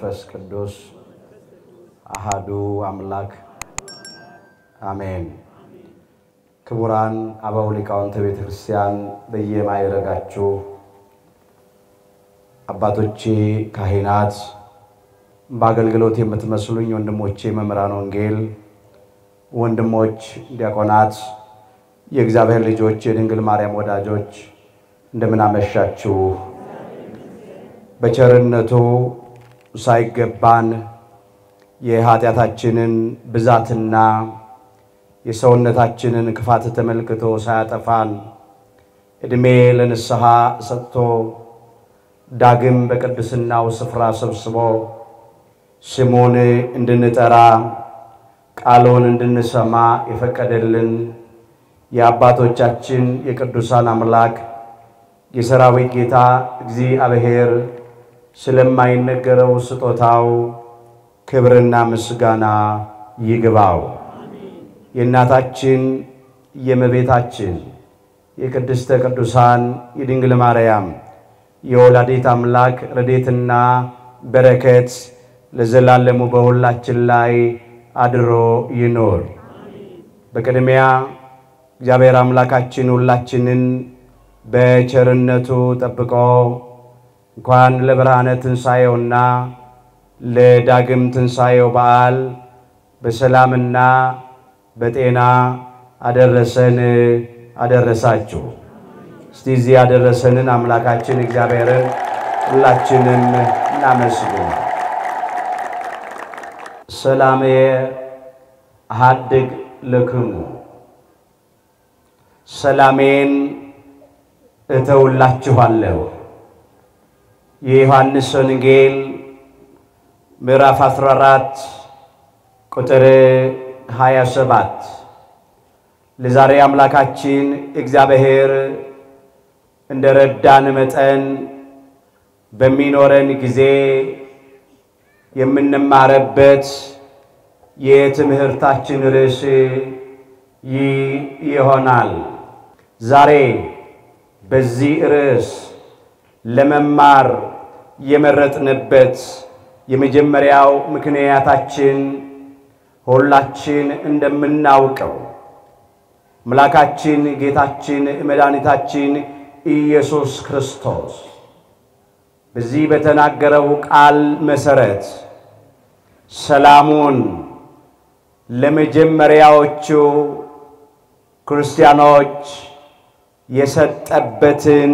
ወመንፈስ ቅዱስ አሃዱ አምላክ አሜን። ክቡራን አበው ሊቃውንተ ቤተ ክርስቲያን በየማይረጋችሁ አባቶቼ ካህናት፣ በአገልግሎት የምትመስሉኝ ወንድሞቼ መምህራን ወንጌል፣ ወንድሞች ዲያቆናት፣ የእግዚአብሔር ልጆች፣ የድንግል ማርያም ወዳጆች እንደምን አመሻችሁ። በቸርነቱ ሳይገባን የኃጢአታችንን ብዛትና የሰውነታችንን ክፋት ተመልክቶ ሳያጠፋን ዕድሜ ለንስሐ ሰጥቶ ዳግም በቅድስናው ስፍራ ሰብስቦ ስሙን እንድንጠራ ቃሉን እንድንሰማ የፈቀደልን የአባቶቻችን የቅዱሳን አምላክ የሰራዊት ጌታ እግዚአብሔር ስለማይነገረው ስጦታው ክብርና ምስጋና ይግባው። የእናታችን የእመቤታችን የቅድስተ ቅዱሳን የድንግል ማርያም የወላዲት አምላክ ረድኤትና በረከት ለዘላለሙ በሁላችን ላይ አድሮ ይኖር። በቅድሚያ እግዚአብሔር አምላካችን ሁላችንን በቸርነቱ ጠብቆ እንኳን ለብርሃነ ትንሣኤውና ለዳግም ትንሣኤው በዓል በሰላምና በጤና አደረሰን አደረሳችሁ። እስቲ እዚህ ያደረሰንን አምላካችን እግዚአብሔርን ሁላችንም እናመስግን። ሰላምየ አሐድግ ለክሙ፣ ሰላሜን እተውላችኋለሁ። የዮሐንስ ወንጌል ምዕራፍ 14 ቁጥር 27 ለዛሬ አምላካችን እግዚአብሔር እንደ ረዳን መጠን በሚኖረን ጊዜ የምንማረበት የትምህርታችን ርዕስ ይህ ይሆናል። ዛሬ በዚህ ርዕስ ለመማር የመረጥንበት የመጀመሪያው ምክንያታችን ሁላችን እንደምናውቀው አምላካችን ጌታችን መድኃኒታችን ኢየሱስ ክርስቶስ በዚህ በተናገረው ቃል መሠረት ሰላሙን ለመጀመሪያዎቹ ክርስቲያኖች የሰጠበትን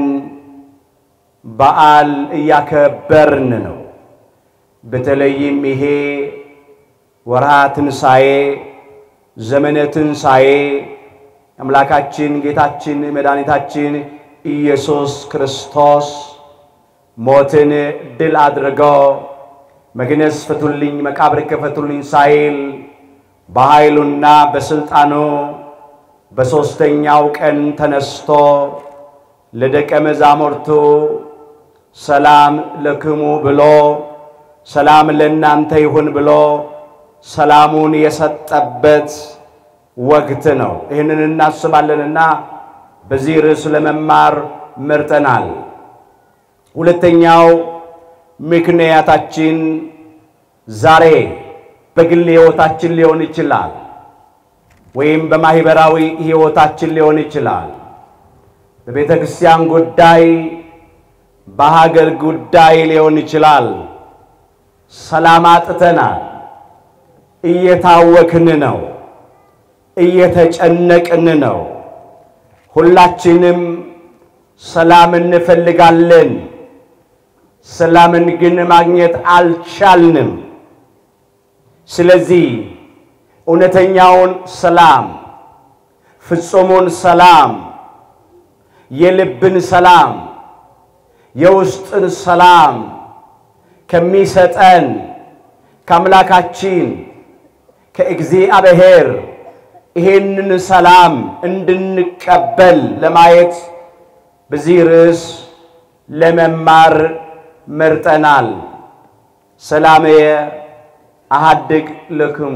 በዓል እያከበርን ነው። በተለይም ይሄ ወርሃ ትንሣኤ፣ ዘመነ ትንሣኤ አምላካችን ጌታችን መድኃኒታችን ኢየሱስ ክርስቶስ ሞትን ድል አድርጎ መግነዝ ፍቱልኝ፣ መቃብር ክፈቱልኝ ሳይል በኃይሉና በሥልጣኑ በሦስተኛው ቀን ተነስቶ ለደቀ መዛሙርቱ ሰላም ለክሙ ብሎ ሰላም ለእናንተ ይሁን ብሎ ሰላሙን የሰጠበት ወቅት ነው። ይህንን እናስባለንና በዚህ ርዕስ ለመማር መርጠናል። ሁለተኛው ምክንያታችን ዛሬ በግል ሕይወታችን ሊሆን ይችላል፣ ወይም በማኅበራዊ ሕይወታችን ሊሆን ይችላል። በቤተ ክርስቲያን ጉዳይ፣ በሀገር ጉዳይ ሊሆን ይችላል። ሰላም አጥተናል። እየታወክን ነው። እየተጨነቅን ነው። ሁላችንም ሰላም እንፈልጋለን። ሰላምን ግን ማግኘት አልቻልንም። ስለዚህ እውነተኛውን ሰላም፣ ፍጹሙን ሰላም፣ የልብን ሰላም፣ የውስጥን ሰላም ከሚሰጠን ከአምላካችን ከእግዚአብሔር ይሄንን ሰላም እንድንቀበል ለማየት በዚህ ርዕስ ለመማር መርጠናል። ሰላምየ አሐድግ ለክሙ፣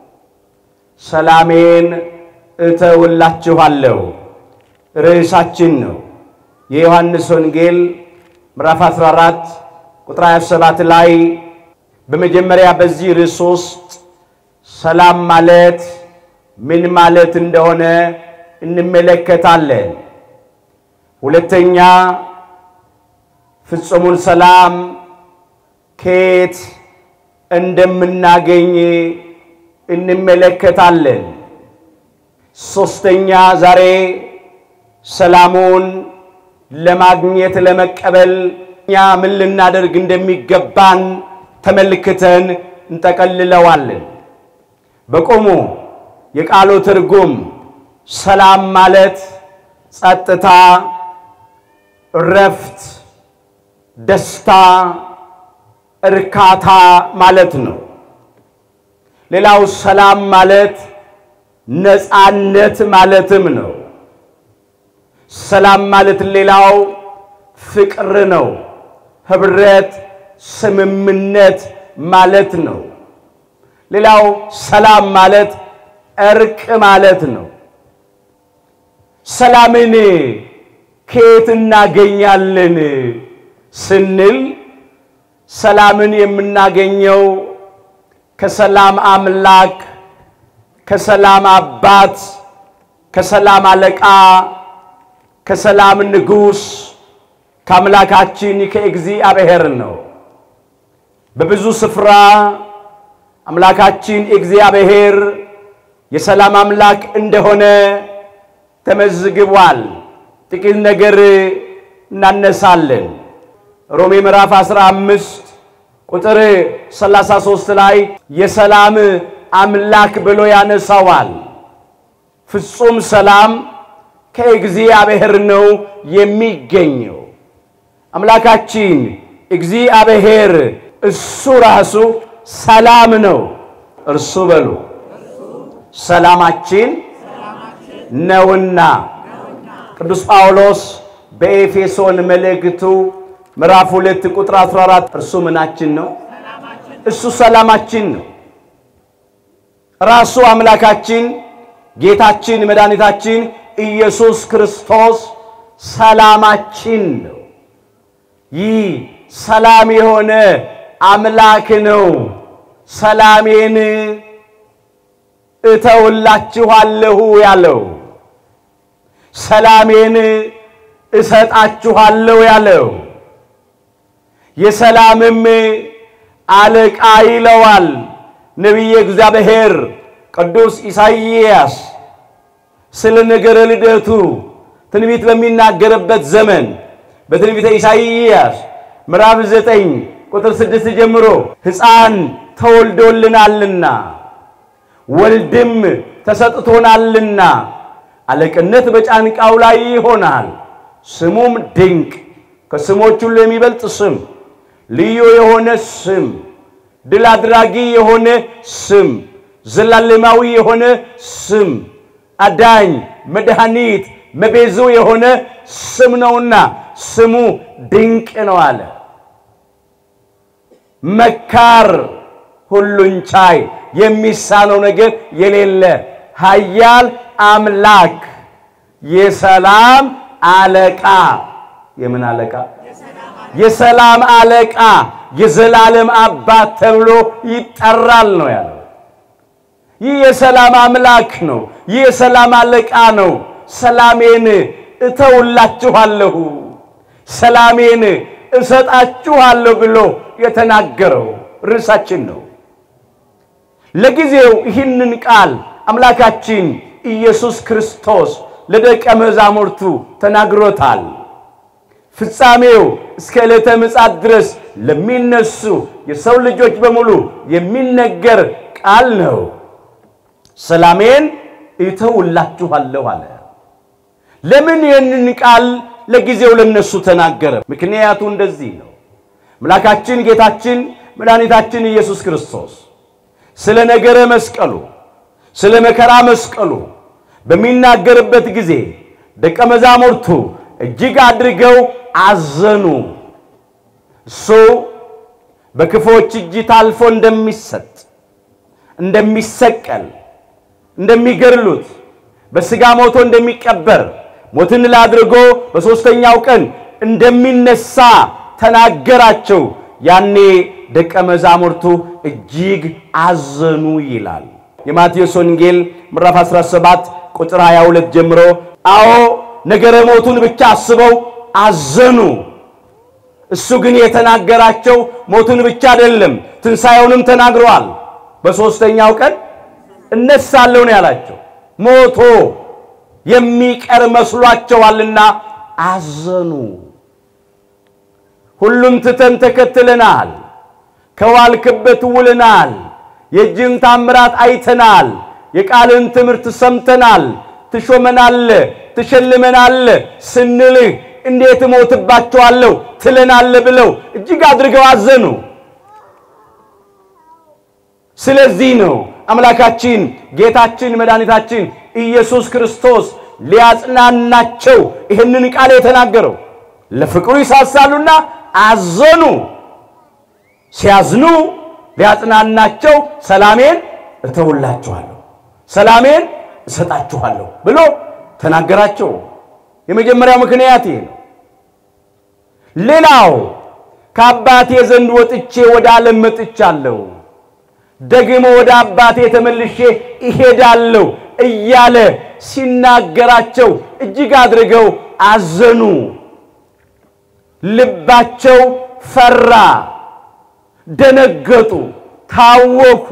ሰላሜን እተውላችኋለሁ ርዕሳችን ነው። የዮሐንስ ወንጌል ምዕራፍ 14 ቁጥር 27 ላይ በመጀመሪያ በዚህ ርዕስ ውስጥ ሰላም ማለት ምን ማለት እንደሆነ እንመለከታለን። ሁለተኛ ፍጹሙን ሰላም ከየት እንደምናገኝ እንመለከታለን። ሶስተኛ ዛሬ ሰላሙን ለማግኘት ለመቀበል እኛ ምን ልናደርግ እንደሚገባን ተመልክተን እንጠቀልለዋለን። በቆሙ የቃሉ ትርጉም ሰላም ማለት ጸጥታ፣ እረፍት፣ ደስታ፣ እርካታ ማለት ነው። ሌላው ሰላም ማለት ነፃነት ማለትም ነው። ሰላም ማለት ሌላው ፍቅር ነው፣ ህብረት፣ ስምምነት ማለት ነው። ሌላው ሰላም ማለት እርቅ ማለት ነው። ሰላምን ከየት እናገኛለን ስንል ሰላምን የምናገኘው ከሰላም አምላክ ከሰላም አባት ከሰላም አለቃ ከሰላም ንጉሥ ከአምላካችን ከእግዚአብሔር ነው። በብዙ ስፍራ አምላካችን እግዚአብሔር የሰላም አምላክ እንደሆነ ተመዝግቧል። ጥቂት ነገር እናነሳለን። ሮሜ ምዕራፍ 15 ቁጥር 33 ላይ የሰላም አምላክ ብሎ ያነሳዋል። ፍጹም ሰላም ከእግዚአብሔር ነው የሚገኘው። አምላካችን እግዚአብሔር እሱ ራሱ ሰላም ነው። እርሱ በሉ ሰላማችን ነውና። ቅዱስ ጳውሎስ በኤፌሶን መልእክቱ ምዕራፍ 2 ቁጥር 14 እርሱ ምናችን ነው? እሱ ሰላማችን ነው። ራሱ አምላካችን ጌታችን መድኃኒታችን ኢየሱስ ክርስቶስ ሰላማችን ነው። ይህ ሰላም የሆነ አምላክ ነው። ሰላሜን እተውላችኋለሁ ያለው፣ ሰላሜን እሰጣችኋለሁ ያለው፣ የሰላምም አለቃ ይለዋል ነቢየ እግዚአብሔር ቅዱስ ኢሳይያስ ስለ ነገረ ልደቱ ትንቢት በሚናገርበት ዘመን በትንቢተ ኢሳይያስ ምዕራፍ ዘጠኝ ቁጥር ስድስት ጀምሮ ሕፃን ተወልዶልናልና ወልድም ተሰጥቶናልና አለቅነት በጫንቃው ላይ ይሆናል፣ ስሙም ድንቅ ከስሞች ሁሉ የሚበልጥ ስም፣ ልዩ የሆነ ስም፣ ድል አድራጊ የሆነ ስም፣ ዘላለማዊ የሆነ ስም፣ አዳኝ፣ መድኃኒት፣ መቤዙ የሆነ ስም ነውና ስሙ ድንቅ ነው አለ። መካር፣ ሁሉን ቻይ፣ የሚሳነው ነገር የሌለ ኃያል አምላክ፣ የሰላም አለቃ። የምን አለቃ? የሰላም አለቃ፣ የዘላለም አባት ተብሎ ይጠራል ነው ያለው። ይህ የሰላም አምላክ ነው። ይህ የሰላም አለቃ ነው። ሰላሜን እተውላችኋለሁ፣ ሰላሜን እሰጣችኋለሁ ብሎ የተናገረው ርዕሳችን ነው። ለጊዜው ይህንን ቃል አምላካችን ኢየሱስ ክርስቶስ ለደቀ መዛሙርቱ ተናግሮታል። ፍጻሜው እስከ ዕለተ ምጽአት ድረስ ለሚነሱ የሰው ልጆች በሙሉ የሚነገር ቃል ነው። ሰላሜን እተውላችኋለሁ አለ። ለምን ይህንን ቃል ለጊዜው ለነሱ ተናገረ? ምክንያቱ እንደዚህ ነው። አምላካችን ጌታችን መድኃኒታችን ኢየሱስ ክርስቶስ ስለ ነገረ መስቀሉ ስለ መከራ መስቀሉ በሚናገርበት ጊዜ ደቀ መዛሙርቱ እጅግ አድርገው አዘኑ። እሱ በክፎች እጅ ታልፎ እንደሚሰጥ፣ እንደሚሰቀል፣ እንደሚገድሉት፣ በሥጋ ሞቶ እንደሚቀበር፣ ሞትን ድል አድርጎ በሦስተኛው ቀን እንደሚነሳ ተናገራቸው። ያኔ ደቀ መዛሙርቱ እጅግ አዘኑ ይላል። የማቴዎስ ወንጌል ምዕራፍ 17 ቁጥር 22 ጀምሮ አዎ ነገረ ሞቱን ብቻ አስበው አዘኑ። እሱ ግን የተናገራቸው ሞቱን ብቻ አይደለም፣ ትንሣኤውንም ተናግረዋል። በሦስተኛው ቀን እነሳለሁ ነው ያላቸው። ሞቶ የሚቀር መስሏቸዋልና አዘኑ። ሁሉን ትተን ተከትለናል፣ ከዋልክበት ውልናል፣ የእጅን ታምራት አይተናል፣ የቃልን ትምህርት ሰምተናል፣ ትሾመናለ፣ ትሸልመናለ ስንልህ እንዴት እሞትባቸዋለሁ ትለናለ ብለው እጅግ አድርገው አዘኑ። ስለዚህ ነው አምላካችን ጌታችን መድኃኒታችን ኢየሱስ ክርስቶስ ሊያጽናናቸው ይህንን ቃል የተናገረው። ለፍቅሩ ይሳሳሉና አዘኑ። ሲያዝኑ ሊያጽናናቸው ሰላሜን እተውላችኋለሁ፣ ሰላሜን እሰጣችኋለሁ ብሎ ተናገራቸው። የመጀመሪያው ምክንያት ይሄ ነው። ሌላው ከአባቴ ዘንድ ወጥቼ ወደ ዓለም መጥቻለሁ፣ ደግሞ ወደ አባቴ ተመልሼ እሄዳለሁ እያለ ሲናገራቸው እጅግ አድርገው አዘኑ። ልባቸው ፈራ፣ ደነገጡ፣ ታወኩ።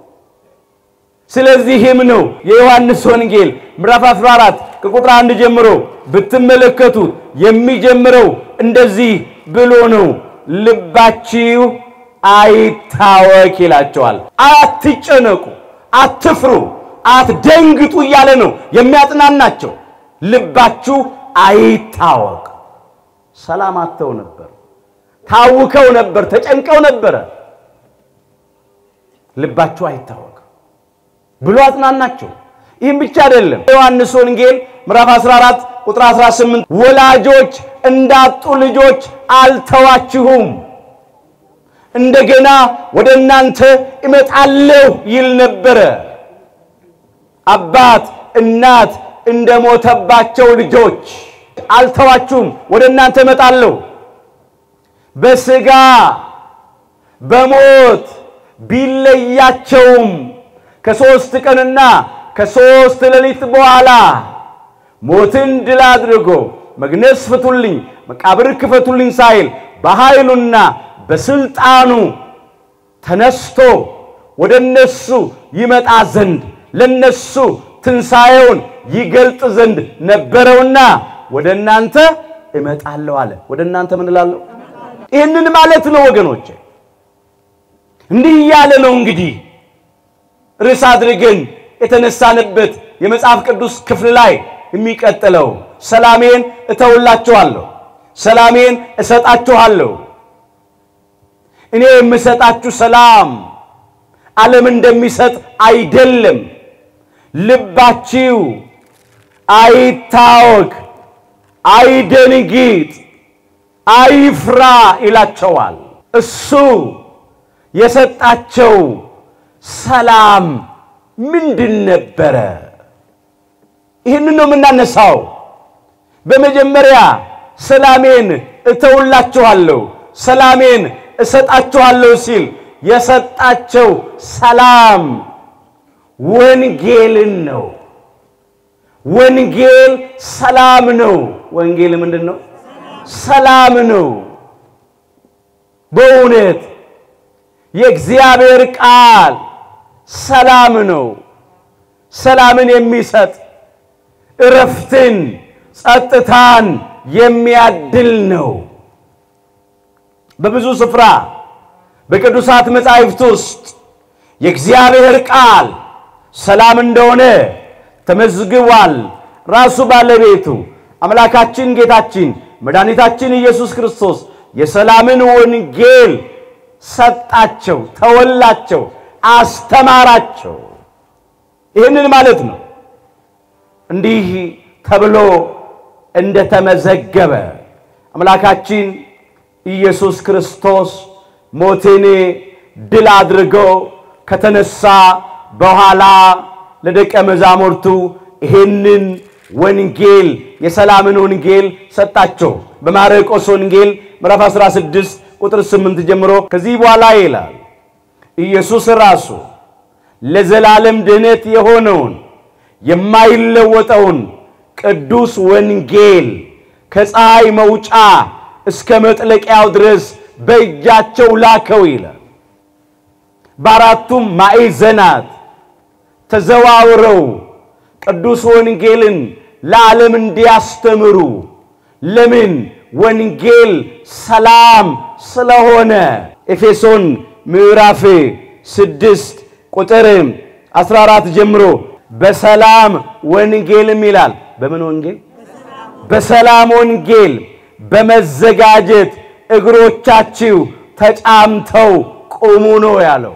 ስለዚህም ነው የዮሐንስ ወንጌል ምዕራፍ 14 ከቁጥር አንድ ጀምሮ ብትመለከቱት የሚጀምረው እንደዚህ ብሎ ነው፣ ልባችሁ አይታወክ ይላቸዋል። አትጨነቁ፣ አትፍሩ፣ አትደንግጡ እያለ ነው የሚያጽናናቸው። ልባችሁ አይታወቅ። ሰላም አጥተው ነበር፣ ታውከው ነበር፣ ተጨንቀው ነበረ። ልባችሁ አይታወቅ ብሎ አጽናናቸው። ይህም ብቻ አይደለም። ዮሐንስ ወንጌል ምዕራፍ 14 ቁጥር 18 ወላጆች እንዳጡ ልጆች አልተዋችሁም፣ እንደገና ወደ እናንተ እመጣለሁ ይል ነበረ። አባት እናት እንደሞተባቸው ልጆች አልተዋችሁም፣ ወደ እናንተ እመጣለሁ። በሥጋ በሞት ቢለያቸውም ከሦስት ቀንና ከሦስት ሌሊት በኋላ ሞትን ድል አድርጎ መግነዝ ፍቱልኝ፣ መቃብር ክፈቱልኝ ሳይል በኃይሉና በስልጣኑ ተነስቶ ወደ እነሱ ይመጣ ዘንድ ለነሱ ትንሣኤውን ይገልጥ ዘንድ ነበረውና ወደ እናንተ እመጣለሁ አለ። ወደ እናንተ ምን እላለሁ? ይህንን ማለት ነው ወገኖቼ። እንዲህ እያለ ነው እንግዲህ ርዕስ አድርገን የተነሳንበት የመጽሐፍ ቅዱስ ክፍል ላይ የሚቀጥለው ሰላሜን እተውላችኋለሁ፣ ሰላሜን እሰጣችኋለሁ። እኔ የምሰጣችሁ ሰላም ዓለም እንደሚሰጥ አይደለም። ልባችሁ አይታወክ፣ አይደንግጥ፣ አይፍራ ይላቸዋል። እሱ የሰጣቸው ሰላም ምንድን ነበረ? ይህንን ነው የምናነሳው። በመጀመሪያ ሰላሜን እተውላችኋለሁ፣ ሰላሜን እሰጣችኋለሁ ሲል የሰጣቸው ሰላም ወንጌልን ነው። ወንጌል ሰላም ነው። ወንጌል ምንድን ነው? ሰላም ነው። በእውነት የእግዚአብሔር ቃል ሰላም ነው። ሰላምን የሚሰጥ እረፍትን፣ ጸጥታን የሚያድል ነው። በብዙ ስፍራ በቅዱሳት መጻሕፍት ውስጥ የእግዚአብሔር ቃል ሰላም እንደሆነ ተመዝግቧል። ራሱ ባለቤቱ አምላካችን ጌታችን መድኃኒታችን ኢየሱስ ክርስቶስ የሰላምን ወንጌል ሰጣቸው፣ ተወላቸው፣ አስተማራቸው። ይህንን ማለት ነው እንዲህ ተብሎ እንደተመዘገበ አምላካችን ኢየሱስ ክርስቶስ ሞትን ድል አድርጎ ከተነሳ በኋላ ለደቀ መዛሙርቱ ይህንን ወንጌል የሰላምን ወንጌል ሰጣቸው። በማርቆስ ወንጌል ምዕራፍ 16 ቁጥር ስምንት ጀምሮ ከዚህ በኋላ ይላል ኢየሱስ ራሱ ለዘላለም ድኅነት የሆነውን የማይለወጠውን ቅዱስ ወንጌል ከፀሐይ መውጫ እስከ መጥለቂያው ድረስ በእጃቸው ላከው ይላል። በአራቱም ማዕዘናት ተዘዋውረው ቅዱስ ወንጌልን ለዓለም እንዲያስተምሩ። ለምን? ወንጌል ሰላም ስለሆነ። ኤፌሶን ምዕራፍ ስድስት ቁጥር 14 ጀምሮ በሰላም ወንጌልም ይላል። በምን ወንጌል? በሰላም ወንጌል በመዘጋጀት እግሮቻችሁ ተጫምተው ቁሙ ነው ያለው።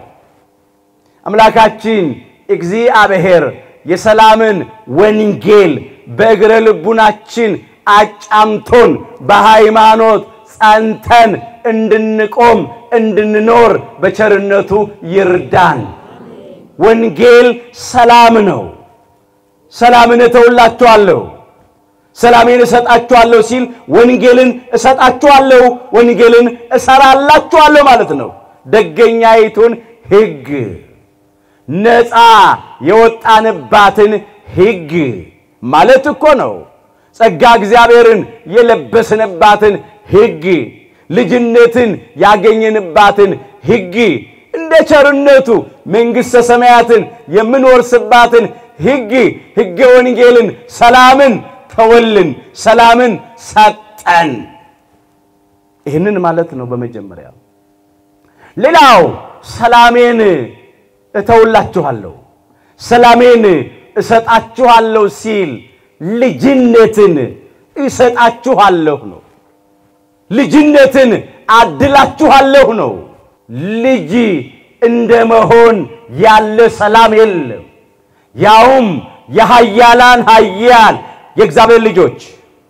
አምላካችን እግዚአብሔር የሰላምን ወንጌል በእግረ ልቡናችን አጫምቶን በሃይማኖት ጸንተን እንድንቆም እንድንኖር በቸርነቱ ይርዳን። ወንጌል ሰላም ነው። ሰላምን እተውላችኋለሁ፣ ሰላሜን እሰጣችኋለሁ ሲል ወንጌልን እሰጣችኋለሁ፣ ወንጌልን እሰራላችኋለሁ ማለት ነው። ደገኛይቱን ሕግ ነፃ የወጣንባትን ሕግ ማለት እኮ ነው። ጸጋ እግዚአብሔርን የለበስንባትን ሕግ ልጅነትን ያገኘንባትን ሕግ እንደ ቸርነቱ መንግሥተ ሰማያትን የምንወርስባትን ሕግ ሕገ ወንጌልን ሰላምን ተወልን፣ ሰላምን ሰጠን። ይህንን ማለት ነው በመጀመሪያ። ሌላው ሰላሜን እተውላችኋለሁ፣ ሰላሜን እሰጣችኋለሁ ሲል ልጅነትን እሰጣችኋለሁ ነው። ልጅነትን አድላችኋለሁ ነው። ልጅ እንደ መሆን ያለ ሰላም የለም። ያውም የኃያላን ኃያል የእግዚአብሔር ልጆች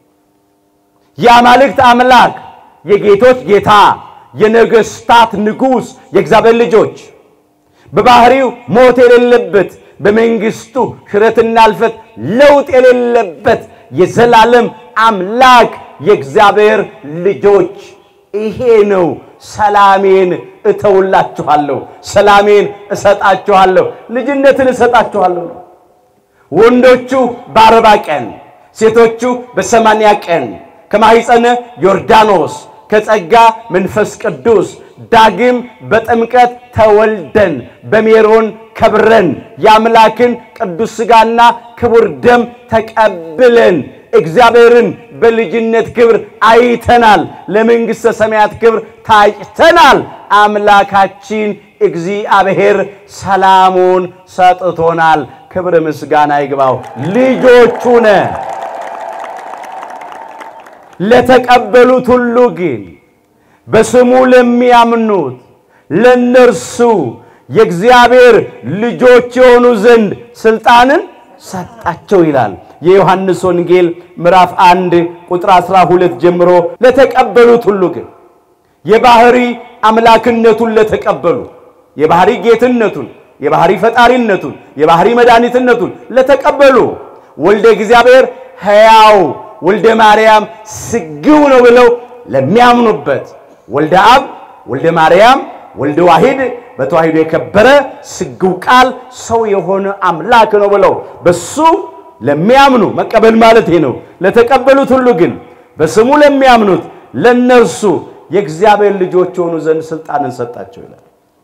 የአማልክት አምላክ የጌቶች ጌታ የነገሥታት ንጉሥ የእግዚአብሔር ልጆች በባህሪው ሞት የሌለበት በመንግሥቱ ሽረትና እልፈት ለውጥ የሌለበት የዘላለም አምላክ የእግዚአብሔር ልጆች ይሄ ነው። ሰላሜን እተውላችኋለሁ፣ ሰላሜን እሰጣችኋለሁ፣ ልጅነትን እሰጣችኋለሁ ነው። ወንዶቹ በአርባ ቀን ሴቶቹ በሰማንያ ቀን ከማኅፀነ ዮርዳኖስ ከጸጋ መንፈስ ቅዱስ ዳግም በጥምቀት ተወልደን በሜሮን ከብረን የአምላክን ቅዱስ ሥጋና ክቡር ደም ተቀብለን እግዚአብሔርን በልጅነት ክብር አይተናል። ለመንግሥተ ሰማያት ክብር ታጭተናል። አምላካችን እግዚአብሔር ሰላሙን ሰጥቶናል። ክብር ምስጋና ይግባው። ልጆቹ ነን። ለተቀበሉት ሁሉ ግን በስሙ ለሚያምኑት ለነርሱ የእግዚአብሔር ልጆች የሆኑ ዘንድ ሥልጣንን ሰጣቸው ይላል። የዮሐንስ ወንጌል ምዕራፍ 1 ቁጥር 12 ጀምሮ ለተቀበሉት ሁሉ ግን የባህሪ አምላክነቱን ለተቀበሉ የባህሪ ጌትነቱን፣ የባህሪ ፈጣሪነቱን፣ የባህሪ መድኃኒትነቱን ለተቀበሉ ወልደ እግዚአብሔር ሕያው ወልደ ማርያም ስግው ነው ብለው ለሚያምኑበት ወልደ አብ ወልደ ማርያም ወልደ ዋሂድ በተዋሂዶ የከበረ ስግው ቃል ሰው የሆነ አምላክ ነው ብለው በሱ ለሚያምኑ መቀበል ማለት ይሄ ነው። ለተቀበሉት ሁሉ ግን በስሙ ለሚያምኑት ለነርሱ የእግዚአብሔር ልጆች የሆኑ ዘንድ ሥልጣንን ሰጣቸው ይላል።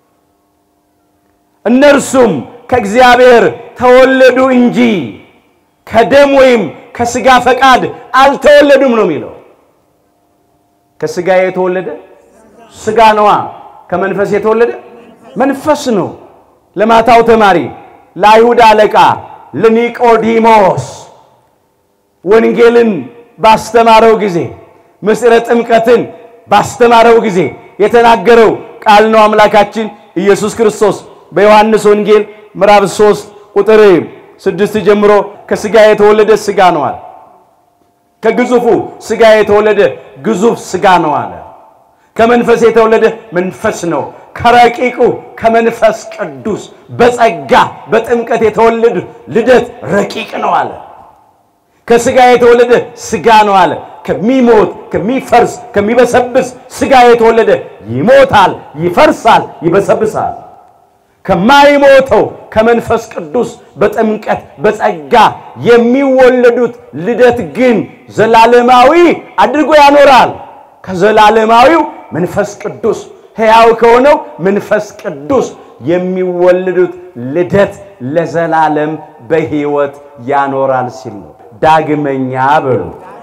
እነርሱም ከእግዚአብሔር ተወለዱ እንጂ ከደም ወይም ከሥጋ ፈቃድ አልተወለዱም ነው የሚለው። ከሥጋ የተወለደ ሥጋ ነዋ። ከመንፈስ የተወለደ መንፈስ ነው። ለማታው ተማሪ ለአይሁድ አለቃ ለኒቆዲሞስ ወንጌልን ባስተማረው ጊዜ ምስጢረ ጥምቀትን ባስተማረው ጊዜ የተናገረው ቃል ነው። አምላካችን ኢየሱስ ክርስቶስ በዮሐንስ ወንጌል ምዕራፍ 3 ቁጥር ስድስት ጀምሮ ከሥጋ የተወለደ ሥጋ ነው አለ። ከግዙፉ ሥጋ የተወለደ ግዙፍ ሥጋ ነው አለ። ከመንፈስ የተወለደ መንፈስ ነው። ከረቂቁ ከመንፈስ ቅዱስ በጸጋ በጥምቀት የተወለደ ልደት ረቂቅ ነው አለ። ከሥጋ የተወለደ ሥጋ ነው አለ። ከሚሞት ከሚፈርስ ከሚበሰብስ ሥጋ የተወለደ ይሞታል፣ ይፈርሳል፣ ይበሰብሳል። ከማይሞተው ከመንፈስ ቅዱስ በጥምቀት በጸጋ የሚወለዱት ልደት ግን ዘላለማዊ አድርጎ ያኖራል። ከዘላለማዊው መንፈስ ቅዱስ ሕያው ከሆነው መንፈስ ቅዱስ የሚወለዱት ልደት ለዘላለም በሕይወት ያኖራል ሲል ነው። ዳግመኛ በሉ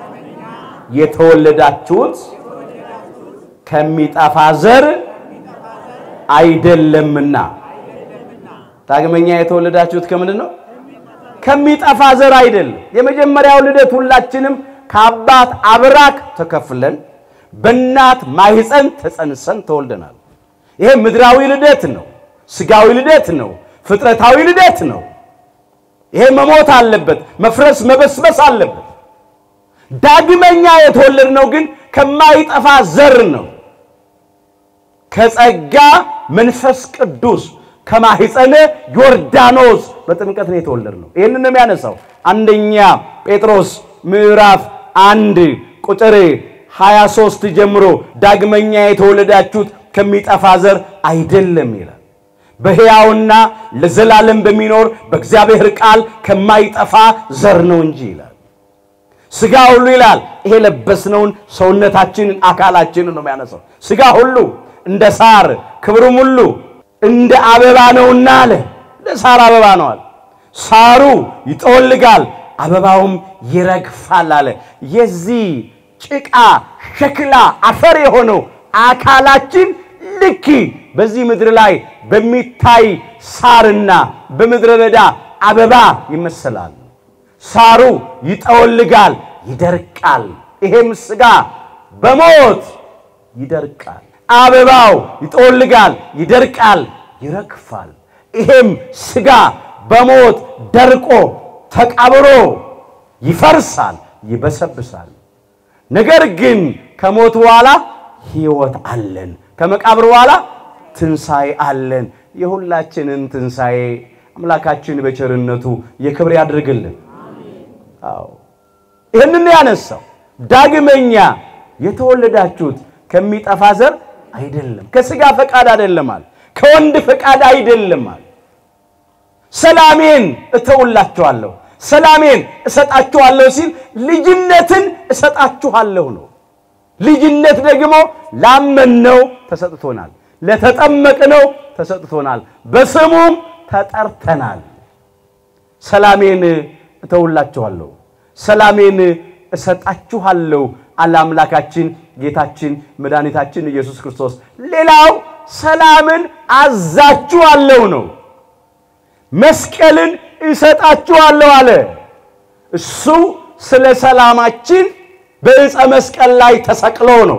የተወለዳችሁት ከሚጠፋ ዘር አይደለምና። ዳግመኛ የተወለዳችሁት ከምንድን ነው? ከሚጠፋ ዘር አይደለም። የመጀመሪያው ልደት ሁላችንም ከአባት አብራክ ተከፍለን በእናት ማህፀን ተጸንሰን ተወልደናል። ይሄ ምድራዊ ልደት ነው። ስጋዊ ልደት ነው። ፍጥረታዊ ልደት ነው። ይሄ መሞት አለበት፣ መፍረስ መበስበስ አለበት። ዳግመኛ የተወለድነው ግን ከማይጠፋ ዘር ነው። ከጸጋ መንፈስ ቅዱስ ከማህፀነ ዮርዳኖስ በጥምቀት ነው የተወለድነው። ይህንን ነው የሚያነሳው አንደኛ ጴጥሮስ ምዕራፍ አንድ ቁጥር 23 ጀምሮ ዳግመኛ የተወለዳችሁት ከሚጠፋ ዘር አይደለም ይላል በሕያውና ለዘላለም በሚኖር በእግዚአብሔር ቃል ከማይጠፋ ዘር ነው እንጂ ይላል። ሥጋ ሁሉ ይላል ይሄ ለበስነውን ሰውነታችንን አካላችንን ነው የሚያነሳው። ሥጋ ሁሉ እንደ ሳር ክብሩም ሁሉ እንደ አበባ ነውና አለ። እንደ ሳር አበባ ነው አለ። ሳሩ ይጠወልጋል፣ አበባውም ይረግፋል አለ። የዚህ ጭቃ ሸክላ አፈር የሆነው አካላችን ልክ በዚህ ምድር ላይ በሚታይ ሳርና በምድረ በዳ አበባ ይመሰላል። ሳሩ ይጠወልጋል፣ ይደርቃል። ይሄም ሥጋ በሞት ይደርቃል። አበባው ይጠወልጋል፣ ይደርቃል፣ ይረግፋል። ይሄም ሥጋ በሞት ደርቆ ተቃብሮ ይፈርሳል፣ ይበሰብሳል። ነገር ግን ከሞት በኋላ ሕይወት አለን። ከመቃብር በኋላ ትንሣኤ አለን። የሁላችንን ትንሣኤ አምላካችን በቸርነቱ የክብር ያድርግልን። አዎ ይህንን ያነሳው ዳግመኛ የተወለዳችሁት ከሚጠፋ ዘር አይደለም፣ ከሥጋ ፈቃድ አይደለም አለ፣ ከወንድ ፈቃድ አይደለም አለ። ሰላሜን እተውላችኋለሁ፣ ሰላሜን እሰጣችኋለሁ ሲል ልጅነትን እሰጣችኋለሁ ነው። ልጅነት ደግሞ ላመንነው ተሰጥቶናል፣ ለተጠመቅነው ተሰጥቶናል፣ በስሙም ተጠርተናል። ሰላሜን እተውላችኋለሁ፣ ሰላሜን እሰጣችኋለሁ አለ አምላካችን ጌታችን መድኃኒታችን ኢየሱስ ክርስቶስ። ሌላው ሰላምን አዛችኋለሁ ነው። መስቀልን እሰጣችኋለሁ አለ። እሱ ስለ ሰላማችን በዕፀ መስቀል ላይ ተሰቅሎ ነው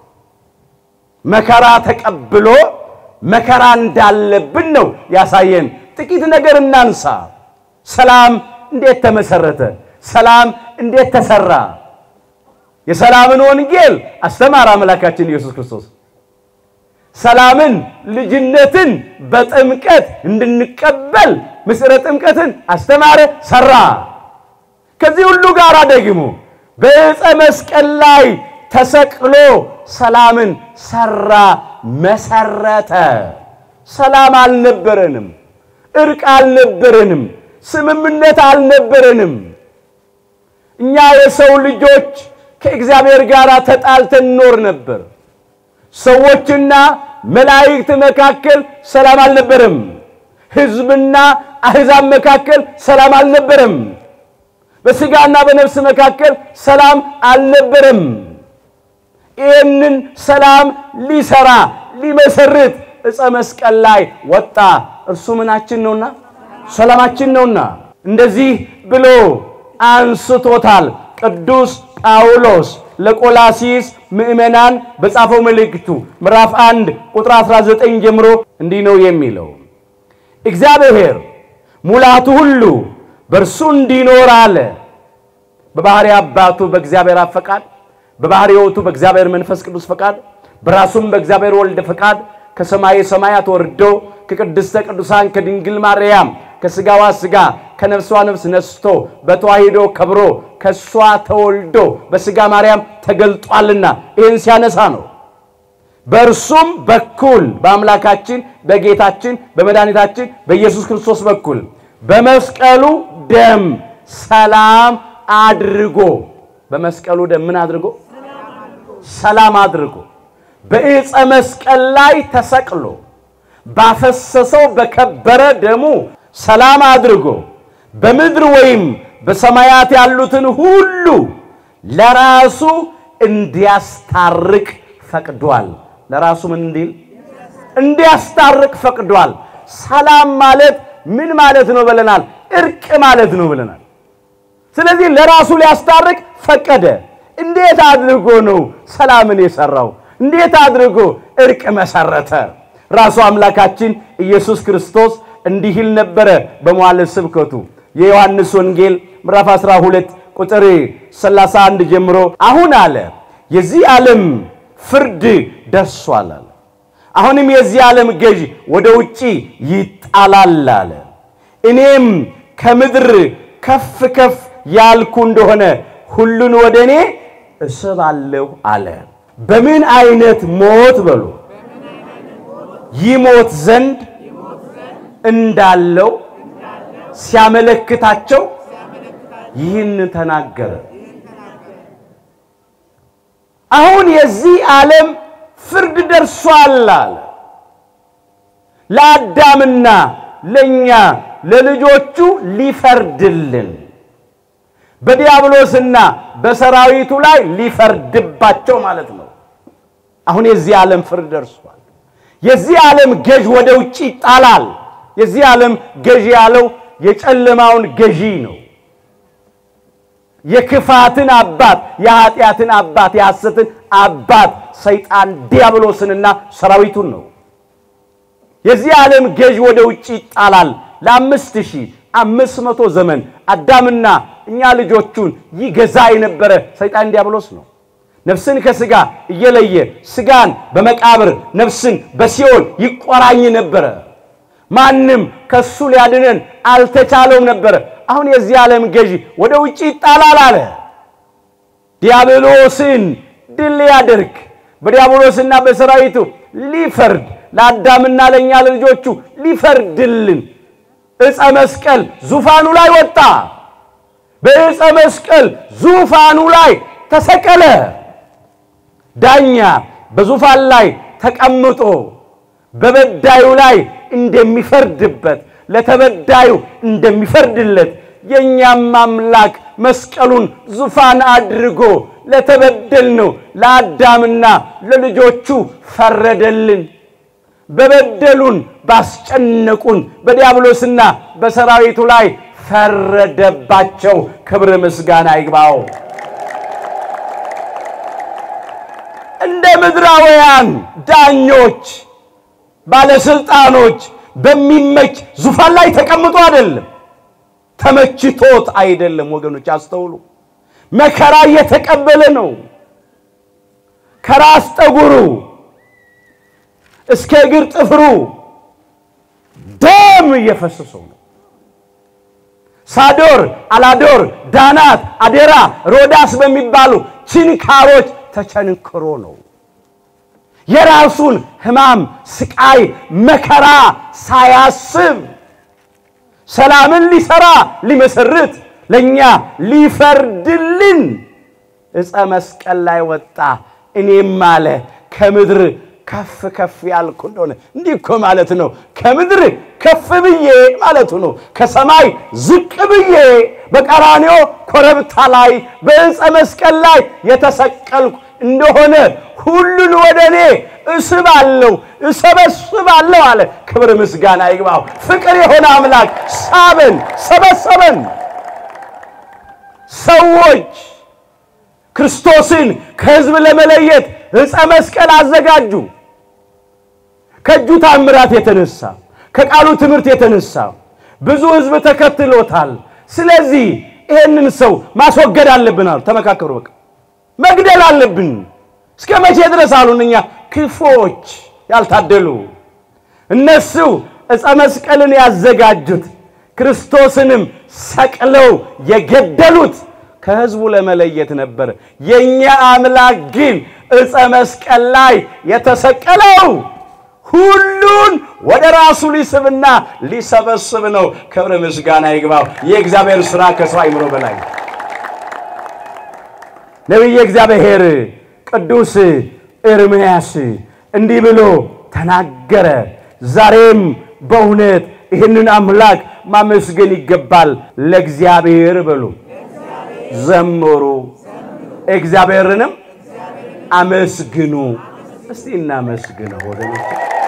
መከራ ተቀብሎ መከራ እንዳለብን ነው ያሳየን። ጥቂት ነገር እናንሳ። ሰላም እንዴት ተመሰረተ? ሰላም እንዴት ተሰራ? የሰላምን ወንጌል አስተማረ አምላካችን ኢየሱስ ክርስቶስ። ሰላምን ልጅነትን በጥምቀት እንድንቀበል ምስጢረ ጥምቀትን አስተማረ፣ ሰራ። ከዚህ ሁሉ ጋር ደግሞ በዕፀ መስቀል ላይ ተሰቅሎ ሰላምን ሰራ፣ መሰረተ። ሰላም አልነበረንም፣ እርቅ አልነበረንም፣ ስምምነት አልነበረንም። እኛ የሰው ልጆች ከእግዚአብሔር ጋር ተጣልተን ኖር ነበር። ሰዎችና መላእክት መካከል ሰላም አልነበረም። ሕዝብና አሕዛብ መካከል ሰላም አልነበረም። በሥጋና በነፍስ መካከል ሰላም አልነበረም። ይህንን ሰላም ሊሰራ ሊመሰርት ዕፀ መስቀል ላይ ወጣ። እርሱ ምናችን ነውና ሰላማችን ነውና እንደዚህ ብሎ አንስቶታል ቅዱስ ጳውሎስ ለቆላሲስ ምዕመናን በጻፈው መልእክቱ ምዕራፍ 1 ቁጥር 19 ጀምሮ እንዲህ ነው የሚለው እግዚአብሔር ሙላቱ ሁሉ በእርሱ እንዲኖር አለ። በባሕሪ አባቱ በእግዚአብሔር አብ ፈቃድ፣ በባሕሪ ሕይወቱ በእግዚአብሔር መንፈስ ቅዱስ ፈቃድ፣ በራሱም በእግዚአብሔር ወልድ ፈቃድ ከሰማይ ሰማያት ወርዶ ከቅድስተ ቅዱሳን ከድንግል ማርያም ከሥጋዋ ሥጋ ከነፍሷ ነፍስ ነስቶ በተዋሂዶ ከብሮ ከእሷ ተወልዶ በሥጋ ማርያም ተገልጧልና ይህን ሲያነሳ ነው። በእርሱም በኩል በአምላካችን በጌታችን በመድኃኒታችን በኢየሱስ ክርስቶስ በኩል በመስቀሉ ደም ሰላም አድርጎ በመስቀሉ ደም ምን አድርጎ ሰላም አድርጎ በዕፀ መስቀል ላይ ተሰቅሎ ባፈሰሰው በከበረ ደሙ ሰላም አድርጎ በምድር ወይም በሰማያት ያሉትን ሁሉ ለራሱ እንዲያስታርቅ ፈቅዷል። ለራሱ ምን እንዲል እንዲያስታርቅ ፈቅዷል። ሰላም ማለት ምን ማለት ነው ብለናል? እርቅ ማለት ነው ብለናል። ስለዚህ ለራሱ ሊያስታርቅ ፈቀደ። እንዴት አድርጎ ነው ሰላምን የሰራው? እንዴት አድርጎ እርቅ መሰረተ? ራሱ አምላካችን ኢየሱስ ክርስቶስ እንዲህ ይል ነበረ በመዋዕለ ስብከቱ የዮሐንስ ወንጌል ምዕራፍ 12 ቁጥር 31 ጀምሮ አሁን አለ የዚህ ዓለም ፍርድ ደርሷል አለ። አሁንም የዚህ ዓለም ገዥ ወደ ውጪ ይጣላል አለ። እኔም ከምድር ከፍ ከፍ ያልኩ እንደሆነ ሁሉን ወደ እኔ እስባለሁ አለ። በምን አይነት ሞት በሉ ይሞት ዘንድ እንዳለው ሲያመለክታቸው ይህን ተናገረ። አሁን የዚህ ዓለም ፍርድ ደርሷል አለ። ለአዳምና ለእኛ ለልጆቹ ሊፈርድልን በዲያብሎስና በሰራዊቱ ላይ ሊፈርድባቸው ማለት ነው። አሁን የዚህ ዓለም ፍርድ ደርሷል። የዚህ ዓለም ገዥ ወደ ውጭ ይጣላል። የዚህ ዓለም ገዢ ያለው የጨለማውን ገዢ ነው። የክፋትን አባት የኃጢአትን አባት የሐሰትን አባት ሰይጣን ዲያብሎስንና ሰራዊቱን ነው። የዚህ ዓለም ገዥ ወደ ውጭ ይጣላል። ለአምስት ሺህ አምስት መቶ ዘመን አዳምና እኛ ልጆቹን ይገዛ የነበረ ሰይጣን ዲያብሎስ ነው። ነፍስን ከስጋ እየለየ ስጋን በመቃብር ነፍስን በሲኦል ይቆራኝ ነበረ። ማንም ከሱ ሊያድነን አልተቻለውም ነበረ። አሁን የዚህ ዓለም ገዢ ወደ ውጭ ይጣላል አለ። ዲያብሎስን ድል ሊያደርግ በዲያብሎስና በሰራዊቱ ሊፈርድ ለአዳምና ለእኛ ለልጆቹ ሊፈርድልን ዕፀ መስቀል ዙፋኑ ላይ ወጣ። በዕፀ መስቀል ዙፋኑ ላይ ተሰቀለ። ዳኛ በዙፋን ላይ ተቀምጦ በበዳዩ ላይ እንደሚፈርድበት ለተበዳዩ እንደሚፈርድለት የእኛም አምላክ መስቀሉን ዙፋን አድርጎ ለተበደልነው ለአዳምና ለልጆቹ ፈረደልን። በበደሉን ባስጨነቁን በዲያብሎስና በሰራዊቱ ላይ ፈረደባቸው። ክብር ምስጋና ይግባው። እንደ ምድራውያን ዳኞች፣ ባለስልጣኖች በሚመች ዙፋን ላይ ተቀምጦ አይደለም። ተመችቶት አይደለም። ወገኖች አስተውሉ። መከራ እየተቀበለ ነው። ከራስ ጠጉሩ እስከ እግር ጥፍሩ ደም እየፈሰሰው ነው። ሳዶር፣ አላዶር፣ ዳናት፣ አዴራ፣ ሮዳስ በሚባሉ ችንካሮች ተቸንክሮ ነው። የራሱን ሕማም፣ ስቃይ፣ መከራ ሳያስብ ሰላምን ሊሰራ ሊመሰርት ለእኛ ሊፈርድልን ዕፀ መስቀል ላይ ወጣ። እኔም አለ ከምድር ከፍ ከፍ ያልኩ እንደሆነ እንዲህ እኮ ማለት ነው። ከምድር ከፍ ብዬ ማለቱ ነው። ከሰማይ ዝቅ ብዬ በቀራንዮ ኮረብታ ላይ በዕፀ መስቀል ላይ የተሰቀልኩ እንደሆነ ሁሉን ወደ እኔ እስባለሁ እሰበስባለሁ አለ። ክብር ምስጋና ይግባው። ፍቅር የሆነ አምላክ ሳበን፣ ሰበሰበን። ሰዎች ክርስቶስን ከሕዝብ ለመለየት ዕፀ መስቀል አዘጋጁ። ከእጁ ታምራት የተነሳ ከቃሉ ትምህርት የተነሳ ብዙ ሕዝብ ተከትሎታል። ስለዚህ ይሄንን ሰው ማስወገድ አለብን አሉ። ተመካከሩ። በቃ መግደል አለብን። እስከ መቼ ድረስ አሉን? እኛ ክፎች ያልታደሉ እነሱ ዕፀ መስቀልን ያዘጋጁት ክርስቶስንም ሰቅለው የገደሉት ከሕዝቡ ለመለየት ነበር። የእኛ አምላክ ግን ዕፀ መስቀል ላይ የተሰቀለው ሁሉን ወደ ራሱ ሊስብና ሊሰበስብ ነው። ክብር ምስጋና ይግባው። የእግዚአብሔር ሥራ ከሰው አይምሮ በላይ ነው። ነቢየ እግዚአብሔር ቅዱስ ኤርምያስ እንዲህ ብሎ ተናገረ። ዛሬም በእውነት ይህንን አምላክ ማመስገን ይገባል። ለእግዚአብሔር በሉ ዘምሩ፣ እግዚአብሔርንም አመስግኑ። እስቲ እናመስግነው ወገኖች፣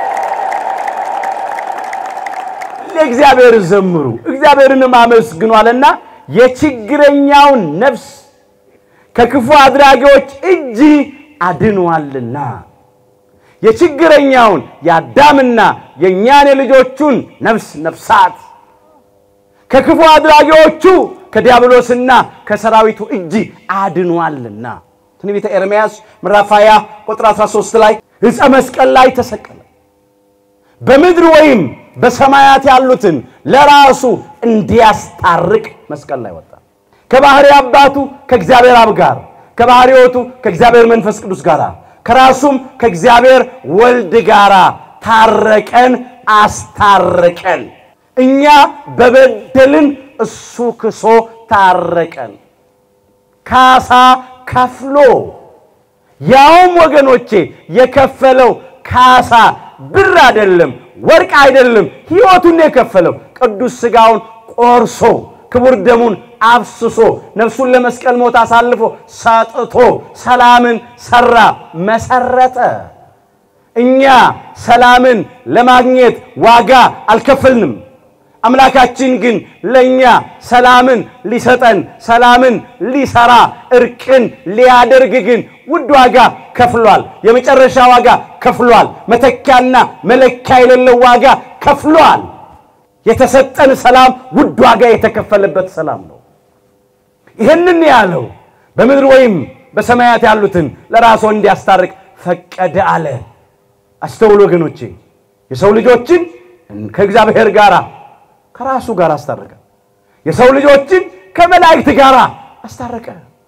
ለእግዚአብሔር ዘምሩ፣ እግዚአብሔርንም አመስግኑ አለና የችግረኛውን ነፍስ ከክፉ አድራጊዎች እጅ አድኗልና የችግረኛውን የአዳምና የእኛን የልጆቹን ነፍስ ነፍሳት ከክፉ አድራጊዎቹ ከዲያብሎስና ከሰራዊቱ እጅ አድኗልና። ትንቢተ ኤርምያስ ምዕራፍ 20 ቁጥር 13 ላይ ዕፀ መስቀል ላይ ተሰቀለ፣ በምድር ወይም በሰማያት ያሉትን ለራሱ እንዲያስታርቅ መስቀል ላይ ወጣ። ከባሕሪ አባቱ ከእግዚአብሔር አብ ጋር ከባሕሪ ሕይወቱ ከእግዚአብሔር መንፈስ ቅዱስ ጋር ከራሱም ከእግዚአብሔር ወልድ ጋር ታረቀን፣ አስታረቀን። እኛ በበደልን እሱ ክሶ ታረቀን። ካሳ ከፍሎ ያውም ወገኖቼ የከፈለው ካሳ ብር አይደለም፣ ወርቅ አይደለም፣ ሕይወቱን የከፈለው ቅዱስ ሥጋውን ቆርሶ ክቡር ደሙን አፍስሶ ነፍሱን ለመስቀል ሞት አሳልፎ ሰጥቶ ሰላምን ሰራ፣ መሰረተ። እኛ ሰላምን ለማግኘት ዋጋ አልከፈልንም። አምላካችን ግን ለእኛ ሰላምን ሊሰጠን ሰላምን ሊሰራ እርቅን ሊያደርግ ግን ውድ ዋጋ ከፍሏል። የመጨረሻ ዋጋ ከፍሏል። መተኪያና መለኪያ የሌለው ዋጋ ከፍሏል። የተሰጠን ሰላም ውድ ዋጋ የተከፈለበት ሰላም ነው። ይህንን ያለው በምድር ወይም በሰማያት ያሉትን ለራሱ እንዲያስታርቅ ፈቀደ አለ። አስተውሎ ወገኖቼ፣ የሰው ልጆችን ከእግዚአብሔር ጋር ከራሱ ጋር አስታረቀ። የሰው ልጆችን ከመላእክት ጋር አስታረቀ።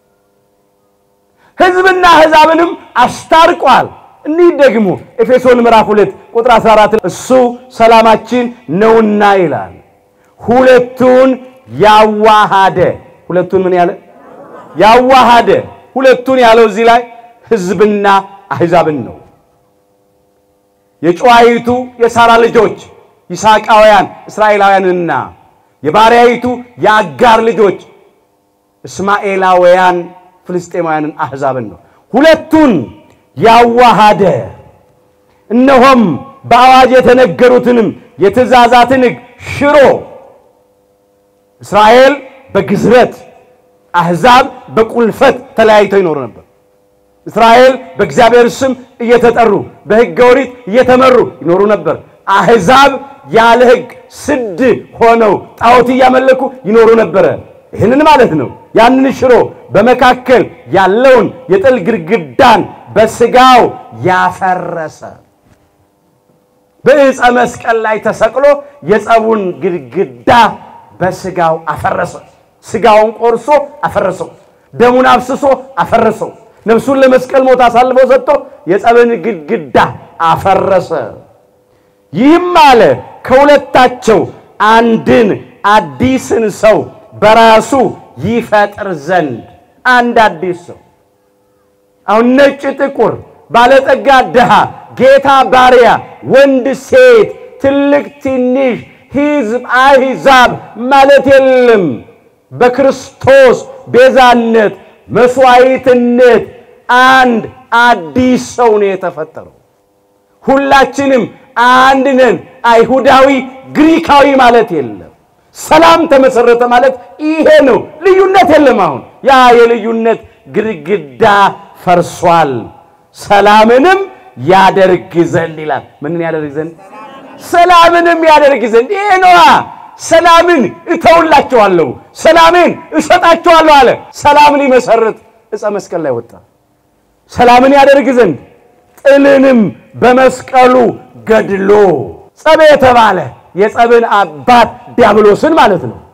ሕዝብና አሕዛብንም አስታርቋል። እኒህ ደግሞ ኤፌሶን ምዕራፍ 2 ቁጥር 14 እሱ ሰላማችን ነውና ይላል። ሁለቱን ያዋሃደ ሁለቱን ምን ያለ ያዋሃደ ሁለቱን ያለው እዚህ ላይ ሕዝብና አሕዛብን ነው። የጨዋይቱ የሳራ ልጆች ይስሐቃውያን እስራኤላውያንና የባሪያይቱ የአጋር ልጆች እስማኤላውያን ፍልስጤማውያንን አሕዛብን ነው። ሁለቱን ያዋሃደ እነሆም በአዋጅ የተነገሩትንም የትእዛዛትን ሕግ ሽሮ እስራኤል በግዝረት አሕዛብ በቁልፈት ተለያይተው ይኖሩ ነበር። እስራኤል በእግዚአብሔር ስም እየተጠሩ በሕገ ኦሪት እየተመሩ ይኖሩ ነበር። አሕዛብ ያለ ሕግ ስድ ሆነው ጣዖት እያመለኩ ይኖሩ ነበረ። ይህንን ማለት ነው። ያንን ሽሮ በመካከል ያለውን የጥል ግድግዳን በስጋው ያፈረሰ በዕፀ መስቀል ላይ ተሰቅሎ የጸቡን ግድግዳ በስጋው አፈረሰ። ስጋውን ቆርሶ አፈረሰው። ደሙን አፍስሶ አፈረሰው። ነፍሱን ለመስቀል ሞት አሳልፎ ሰጥቶ የጸብን ግድግዳ አፈረሰ። ይህም አለ ከሁለታቸው አንድን አዲስን ሰው በራሱ ይፈጥር ዘንድ አንድ አዲስ ሰው አሁን ነጭ፣ ጥቁር፣ ባለጠጋ፣ ድሃ፣ ጌታ፣ ባሪያ፣ ወንድ፣ ሴት፣ ትልቅ፣ ትንሽ፣ ሕዝብ፣ አሕዛብ ማለት የለም። በክርስቶስ ቤዛነት መስዋዕትነት አንድ አዲስ ሰው ነው የተፈጠረው። ሁላችንም አንድ ነን። አይሁዳዊ ግሪካዊ ማለት የለም። ሰላም ተመሰረተ ማለት ይሄ ነው። ልዩነት የለም። አሁን ያ የልዩነት ግድግዳ ፈርሷል። ሰላምንም ያደርግ ዘንድ ይላል። ምንን ያደርግ ዘንድ? ሰላምንም ያደርግ ዘንድ ይሄ ነዋ። ሰላምን እተውላቸዋለሁ፣ ሰላምን እሰጣቸዋለሁ አለ። ሰላምን ይመሰርት ዕፀ መስቀል ላይ ወጣ። ሰላምን ያደርግ ዘንድ ጥልንም በመስቀሉ ገድሎ ጸብ የተባለ የጸብን አባት ዲያብሎስን ማለት ነው።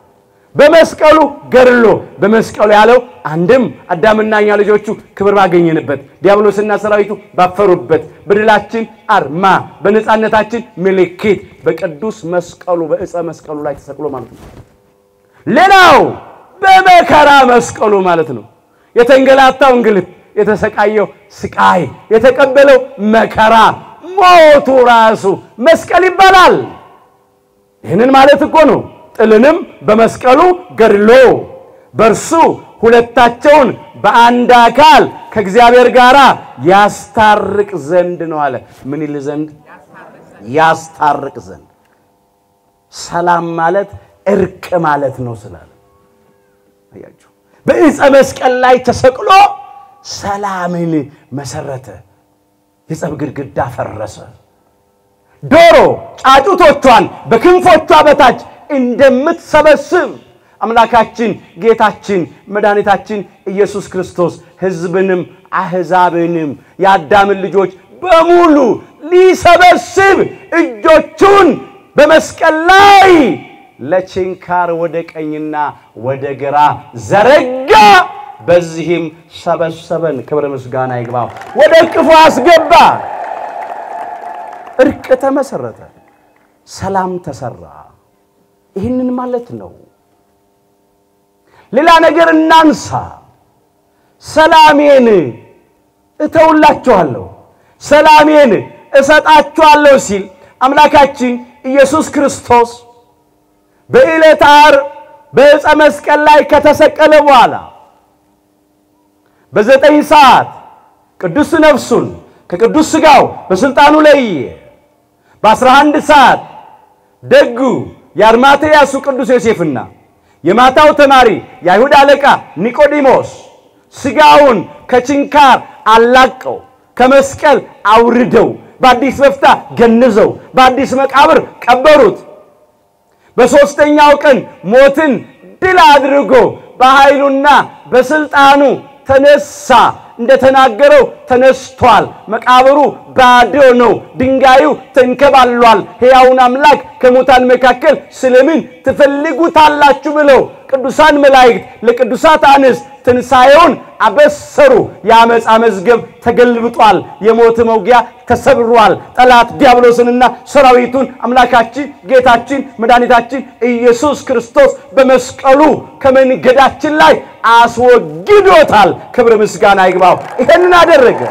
በመስቀሉ ገድሎ በመስቀሉ ያለው አንድም አዳምና እኛ ልጆቹ ክብር ባገኘንበት፣ ዲያብሎስና ሰራዊቱ ባፈሩበት፣ በድላችን አርማ በነፃነታችን ምልክት በቅዱስ መስቀሉ በዕፀ መስቀሉ ላይ ተሰቅሎ ማለት ነው። ሌላው በመከራ መስቀሉ ማለት ነው። የተንገላታው እንግልት፣ የተሰቃየው ስቃይ፣ የተቀበለው መከራ ሞቱ ራሱ መስቀል ይባላል። ይህንን ማለት እኮ ነው። ጥልንም በመስቀሉ ገድሎ በእርሱ ሁለታቸውን በአንድ አካል ከእግዚአብሔር ጋር ያስታርቅ ዘንድ ነው አለ። ምን ይል ዘንድ? ያስታርቅ ዘንድ። ሰላም ማለት እርቅ ማለት ነው ስላለ አያችሁ፣ በዕፀ መስቀል ላይ ተሰቅሎ ሰላምን መሰረተ። የጸብ ግድግዳ ፈረሰ። ዶሮ ጫጩቶቿን በክንፎቿ በታች እንደምትሰበስብ አምላካችን ጌታችን መድኃኒታችን ኢየሱስ ክርስቶስ ሕዝብንም አሕዛብንም የአዳምን ልጆች በሙሉ ሊሰበስብ እጆቹን በመስቀል ላይ ለችንካር ወደ ቀኝና ወደ ግራ ዘረጋ። በዚህም ሰበሰበን። ክብረ ምስጋና ይግባው። ወደ እቅፉ አስገባ። እርቅ ተመሰረተ፣ ሰላም ተሰራ። ይህንን ማለት ነው። ሌላ ነገር እናንሳ። ሰላሜን እተውላችኋለሁ፣ ሰላሜን እሰጣችኋለሁ ሲል አምላካችን ኢየሱስ ክርስቶስ በዕለተ ዓርብ በዕፀ መስቀል ላይ ከተሰቀለ በኋላ በዘጠኝ ሰዓት ቅዱስ ነፍሱን ከቅዱስ ሥጋው በሥልጣኑ ለየ። በአስራ አንድ ሰዓት ደጉ የአርማትያሱ ቅዱስ ዮሴፍና የማታው ተማሪ የአይሁድ አለቃ ኒቆዲሞስ ሥጋውን ከችንካር አላቀው ከመስቀል አውርደው በአዲስ በፍታ ገንዘው በአዲስ መቃብር ቀበሩት። በሦስተኛው ቀን ሞትን ድል አድርጎ በኃይሉና በሥልጣኑ ተነሳ። እንደተናገረው ተነስቷል። መቃብሩ ባዶ ነው። ድንጋዩ ተንከባሏል። ሕያውን አምላክ ከሙታን መካከል ስለምን ትፈልጉታላችሁ ብለው ቅዱሳን መላእክት ለቅዱሳት አንስት ትንሣኤውን አበሰሩ። የአመፃ መዝገብ ተገልብጧል። የሞት መውጊያ ተሰብሯል። ጠላት ዲያብሎስንና ሰራዊቱን አምላካችን ጌታችን መድኃኒታችን ኢየሱስ ክርስቶስ በመስቀሉ ከመንገዳችን ላይ አስወግዶታል። ክብር ምስጋና ይግባው። ይሄንን አደረገ።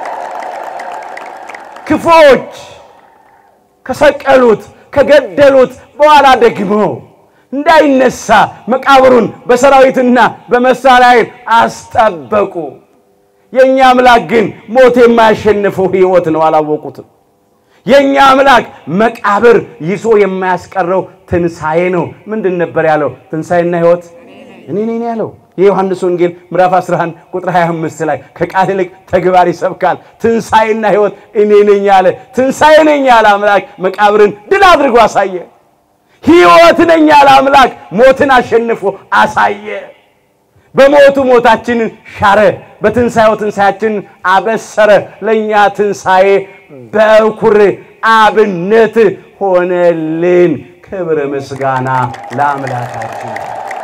ክፎች ከሰቀሉት ከገደሉት በኋላ ደግሞ እንዳይነሳ መቃብሩን በሰራዊትና በመሳሪያ ኃይል አስጠበቁ። የእኛ አምላክ ግን ሞት የማያሸንፈው ሕይወት ነው። አላወቁትም። የእኛ አምላክ መቃብር ይዞ የማያስቀረው ትንሣኤ ነው። ምንድን ነበር ያለው? ትንሣኤና ሕይወት እኔ ነኝ ያለው። የዮሐንስ ወንጌል ምዕራፍ 11 ቁጥር 25 ላይ ከቃል ይልቅ ተግባር ይሰብካል። ትንሣኤና ሕይወት እኔ ነኝ ያለ ትንሣኤ ነኝ ያለ አምላክ መቃብርን ድል አድርጎ አሳየ። ሕይወት ነኝ ያለ አምላክ ሞትን አሸንፎ አሳየ። በሞቱ ሞታችንን ሻረ፣ በትንሣኤው ትንሣያችንን አበሰረ። ለእኛ ትንሣኤ በኩር አብነት ሆነልን። ክብር ምስጋና ለአምላካችን።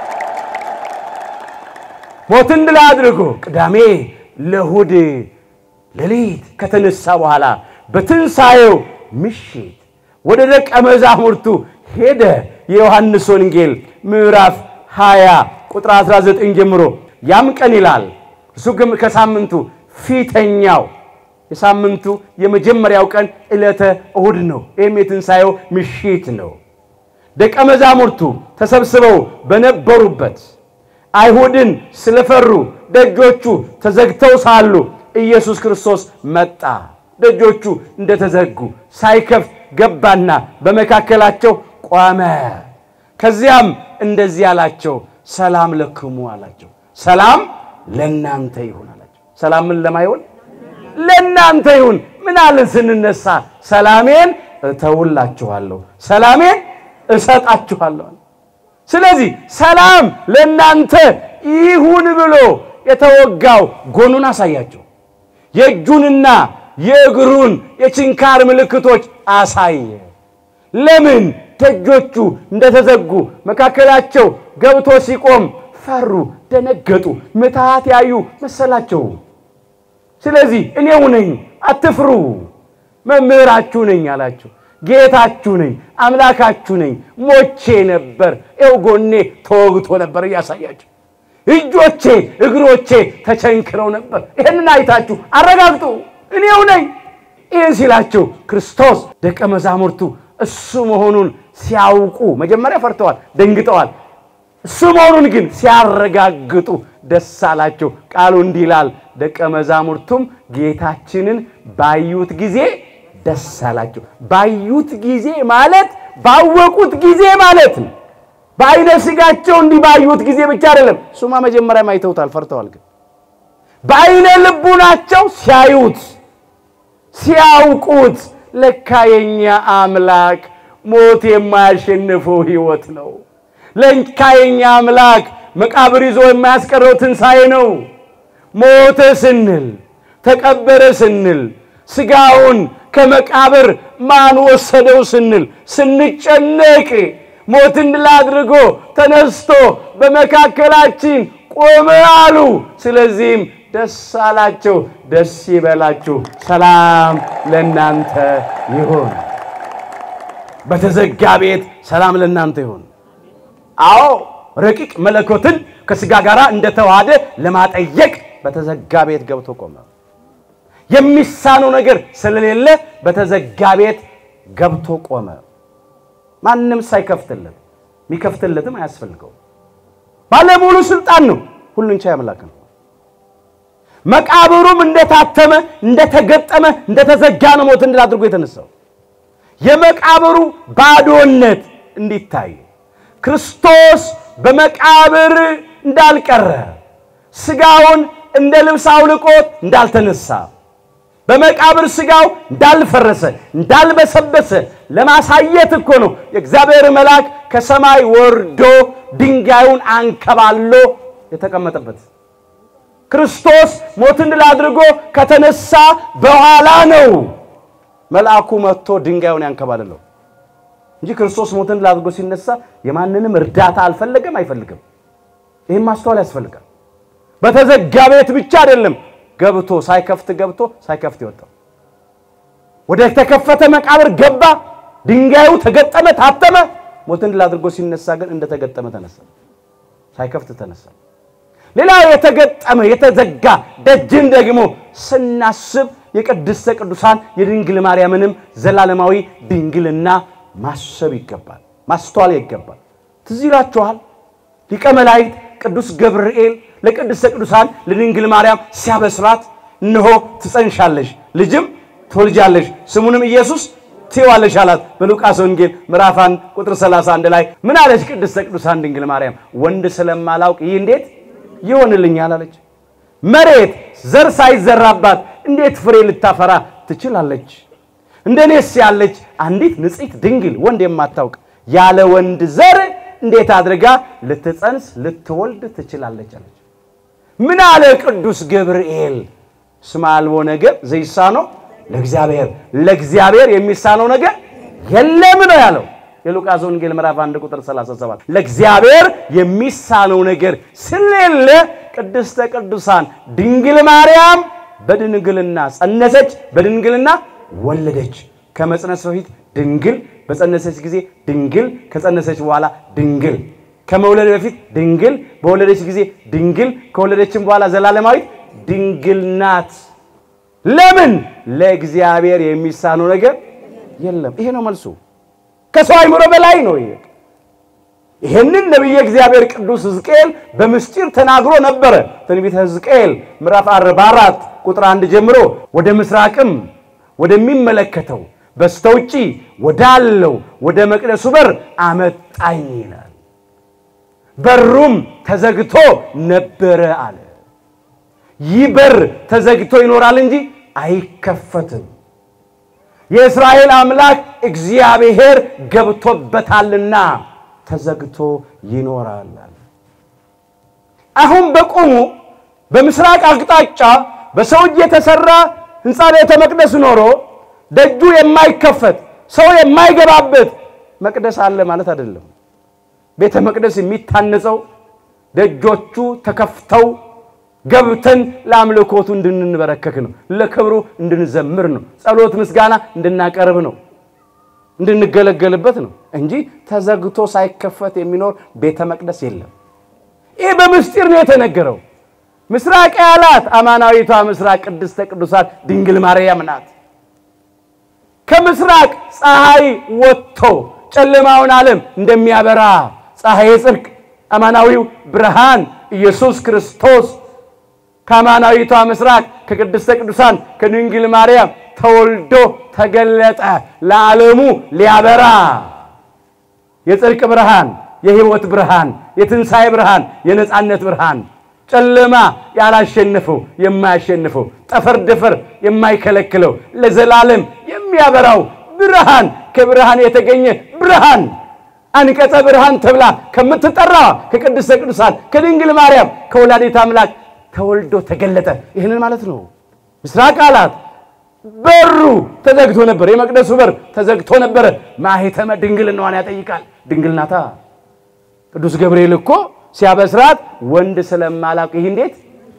ሞትን ድል አድርጎ ቅዳሜ ለእሑድ ሌሊት ከተነሳ በኋላ በትንሣኤው ምሽት ወደ ደቀ መዛሙርቱ ሄደ። የዮሐንስ ወንጌል ምዕራፍ 20 ቁጥር 19 ጀምሮ ያም ቀን ይላል እሱ ግን ከሳምንቱ ፊተኛው የሳምንቱ የመጀመሪያው ቀን ዕለተ እሑድ ነው። ይህም የትንሣኤው ምሽት ነው። ደቀ መዛሙርቱ ተሰብስበው በነበሩበት አይሁድን ስለፈሩ ደጆቹ ተዘግተው ሳሉ ኢየሱስ ክርስቶስ መጣ። ደጆቹ እንደተዘጉ ሳይከፍት ገባና በመካከላቸው ቆመ። ከዚያም እንደዚህ አላቸው፣ ሰላም ለክሙ አላቸው። ሰላም ለእናንተ ይሁን አላቸው። ሰላም ምን ለማይሆን ለእናንተ ይሁን። ምን አለን ስንነሳ? ሰላሜን እተውላችኋለሁ፣ ሰላሜን እሰጣችኋለሁ። ስለዚህ ሰላም ለእናንተ ይሁን ብሎ የተወጋው ጎኑን አሳያቸው። የእጁንና የእግሩን የችንካር ምልክቶች አሳየ። ለምን? ደጆቹ እንደተዘጉ መካከላቸው ገብቶ ሲቆም ፈሩ፣ ደነገጡ፣ ምትሃት ያዩ መሰላቸው። ስለዚህ እኔው ነኝ አትፍሩ፣ መምህራችሁ ነኝ አላቸው። ጌታችሁ ነኝ፣ አምላካችሁ ነኝ። ሞቼ ነበር፣ ኤው ጎኔ ተወግቶ ነበር እያሳያቸው እጆቼ እግሮቼ ተቸንክረው ነበር። ይህንን አይታችሁ አረጋግጡ፣ እኔው ነኝ። ይህን ሲላቸው ክርስቶስ ደቀ መዛሙርቱ እሱ መሆኑን ሲያውቁ መጀመሪያ ፈርተዋል፣ ደንግጠዋል። እሱ መሆኑን ግን ሲያረጋግጡ ደስ አላቸው። ቃሉ እንዲህ ይላል፣ ደቀ መዛሙርቱም ጌታችንን ባዩት ጊዜ ደስ አላቸው። ባዩት ጊዜ ማለት ባወቁት ጊዜ ማለት ነው። በአይነ ስጋቸው እንዲህ ባዩት ጊዜ ብቻ አይደለም። እሱማ መጀመሪያም አይተውታል፣ ፈርተዋል። ግን በአይነ ልቡናቸው ሲያዩት ሲያውቁት ለካ የኛ አምላክ ሞት የማያሸንፈው ሕይወት ነው። ለካ የኛ አምላክ መቃብር ይዞ የማያስቀረው ትንሣኤ ነው። ሞተ ስንል ተቀበረ ስንል ሥጋውን ከመቃብር ማን ወሰደው ስንል ስንጨነቅ ሞትን ድል አድርጎ ተነስቶ በመካከላችን ቆመ አሉ። ስለዚህም ደስ አላቸው። ደስ ይበላችሁ፣ ሰላም ለእናንተ ይሁን። በተዘጋ ቤት ሰላም ለእናንተ ይሁን። አዎ ረቂቅ መለኮትን ከሥጋ ጋር እንደተዋሃደ ለማጠየቅ በተዘጋ ቤት ገብቶ ቆመ። የሚሳነው ነገር ስለሌለ በተዘጋ ቤት ገብቶ ቆመ። ማንም ሳይከፍትለት የሚከፍትለትም አያስፈልገው። ባለሙሉ ስልጣን ነው። ሁሉን ቻይ አምላክ ነው። መቃብሩም እንደታተመ እንደተገጠመ እንደተዘጋ ነው ሞትን ድል አድርጎ የተነሳው። የመቃብሩ ባዶነት እንዲታይ ክርስቶስ በመቃብር እንዳልቀረ ሥጋውን እንደ ልብስ አውልቆት እንዳልተነሳ በመቃብር ሥጋው እንዳልፈረሰ እንዳልበሰበሰ ለማሳየት እኮ ነው የእግዚአብሔር መልአክ ከሰማይ ወርዶ ድንጋዩን አንከባሎ የተቀመጠበት። ክርስቶስ ሞትን ድል አድርጎ ከተነሳ በኋላ ነው መልአኩ መጥቶ ድንጋዩን ያንከባልለው እንጂ ክርስቶስ ሞትን ድል አድርጎ ሲነሳ የማንንም እርዳታ አልፈለገም፣ አይፈልግም። ይህም ማስተዋል ያስፈልጋል። በተዘጋ ቤት ብቻ አይደለም ገብቶ ሳይከፍት ገብቶ ሳይከፍት ይወጣው። ወደ ተከፈተ መቃብር ገባ፣ ድንጋዩ ተገጠመ፣ ታተመ። ሞትን ድል አድርጎ ሲነሳ ግን እንደተገጠመ ተነሳ፣ ሳይከፍት ተነሳ። ሌላው የተገጠመ የተዘጋ ደጅን ደግሞ ስናስብ የቅድስተ ቅዱሳን የድንግል ማርያምንም ዘላለማዊ ድንግልና ማሰብ ይገባል፣ ማስተዋል ይገባል። ትዝ ይላችኋል ሊቀ መላእክት ቅዱስ ገብርኤል ለቅድስተ ቅዱሳን ለድንግል ማርያም ሲያበስራት እነሆ ትጸንሻለሽ፣ ልጅም ትወልጃለሽ፣ ስሙንም ኢየሱስ ትይዋለሽ አላት። በሉቃስ ወንጌል ምዕራፍ 1 ቁጥር 31 ላይ ምን አለች ቅድስተ ቅዱሳን ድንግል ማርያም? ወንድ ስለማላውቅ ይህ እንዴት ይሆንልኛል አለች። መሬት ዘር ሳይዘራባት እንዴት ፍሬ ልታፈራ ትችላለች? እንደኔስ ያለች አንዲት ንጽሕት ድንግል ወንድ የማታውቅ ያለ ወንድ ዘር እንዴት አድርጋ ልትጸንስ ልትወልድ ትችላለች አለች። ምን አለ ቅዱስ ገብርኤል? እስመ አልቦ ነገር ዘይሳነው ለእግዚአብሔር፣ ለእግዚአብሔር የሚሳነው ነገር የለም ነው ያለው። የሉቃስ ወንጌል ምዕራፍ 1 ቁጥር 37 ለእግዚአብሔር የሚሳነው ነገር ስለሌለ ቅድስተ ቅዱሳን ድንግል ማርያም በድንግልና ጸነሰች፣ በድንግልና ወለደች። ከመጽነስ በፊት ድንግል፣ በጸነሰች ጊዜ ድንግል፣ ከጸነሰች በኋላ ድንግል፣ ከመውለድ በፊት ድንግል፣ በወለደች ጊዜ ድንግል፣ ከወለደችም በኋላ ዘላለማዊት ድንግል ናት። ለምን? ለእግዚአብሔር የሚሳነው ነገር የለም። ይሄ ነው መልሱ። ከሰው አይምሮ በላይ ነው። ይሄ ይህንን ነቢየ እግዚአብሔር ቅዱስ ሕዝቅኤል በምስጢር ተናግሮ ነበረ። ትንቢተ ሕዝቅኤል ምዕራፍ 44 ቁጥር አንድ ጀምሮ ወደ ምስራቅም ወደሚመለከተው በስተውጪ ወዳለው ወደ መቅደሱ በር አመጣኝ ይላል። በሩም ተዘግቶ ነበረ አለ። ይህ በር ተዘግቶ ይኖራል እንጂ አይከፈትም። የእስራኤል አምላክ እግዚአብሔር ገብቶበታልና ተዘግቶ ይኖራል። አሁን በቆሙ በምስራቅ አቅጣጫ በሰው እጅ የተሰራ ሕንፃ ቤተ መቅደስ ኖሮ ደጁ የማይከፈት ሰው የማይገባበት መቅደስ አለ ማለት አይደለም። ቤተ መቅደስ የሚታነጸው ደጆቹ ተከፍተው ገብተን ለአምልኮቱ እንድንበረከክ ነው። ለክብሩ እንድንዘምር ነው። ጸሎት፣ ምስጋና እንድናቀርብ ነው። እንድንገለገልበት ነው እንጂ ተዘግቶ ሳይከፈት የሚኖር ቤተ መቅደስ የለም። ይህ በምስጢር ነው የተነገረው። ምስራቅ ያላት አማናዊቷ ምስራቅ ቅድስተ ቅዱሳን ድንግል ማርያም ናት። ከምስራቅ ፀሐይ ወጥቶ ጨለማውን ዓለም እንደሚያበራ ፀሐይ ጽድቅ አማናዊው ብርሃን ኢየሱስ ክርስቶስ ከአማናዊቷ ምስራቅ ከቅድስተ ቅዱሳን ከድንግል ማርያም ተወልዶ ተገለጠ። ለዓለሙ ሊያበራ የጽድቅ ብርሃን፣ የሕይወት ብርሃን፣ የትንሣኤ ብርሃን፣ የነፃነት ብርሃን ጨለማ ያላሸነፈው የማያሸንፈው ጠፈር ደፈር የማይከለክለው ለዘላለም የሚያበራው ብርሃን ከብርሃን የተገኘ ብርሃን አንቀጸ ብርሃን ተብላ ከምትጠራ ከቅድስተ ቅዱሳን ከድንግል ማርያም ከወላዲት አምላክ ተወልዶ ተገለጠ። ይህንን ማለት ነው። ምስራቅ አላት። በሩ ተዘግቶ ነበር። የመቅደሱ በር ተዘግቶ ነበረ። ማኅተመ ድንግልናዋን ያጠይቃል። ድንግል ናታ። ቅዱስ ገብርኤል እኮ ሲያበስራት ወንድ ስለማላውቅ ይህ እንዴት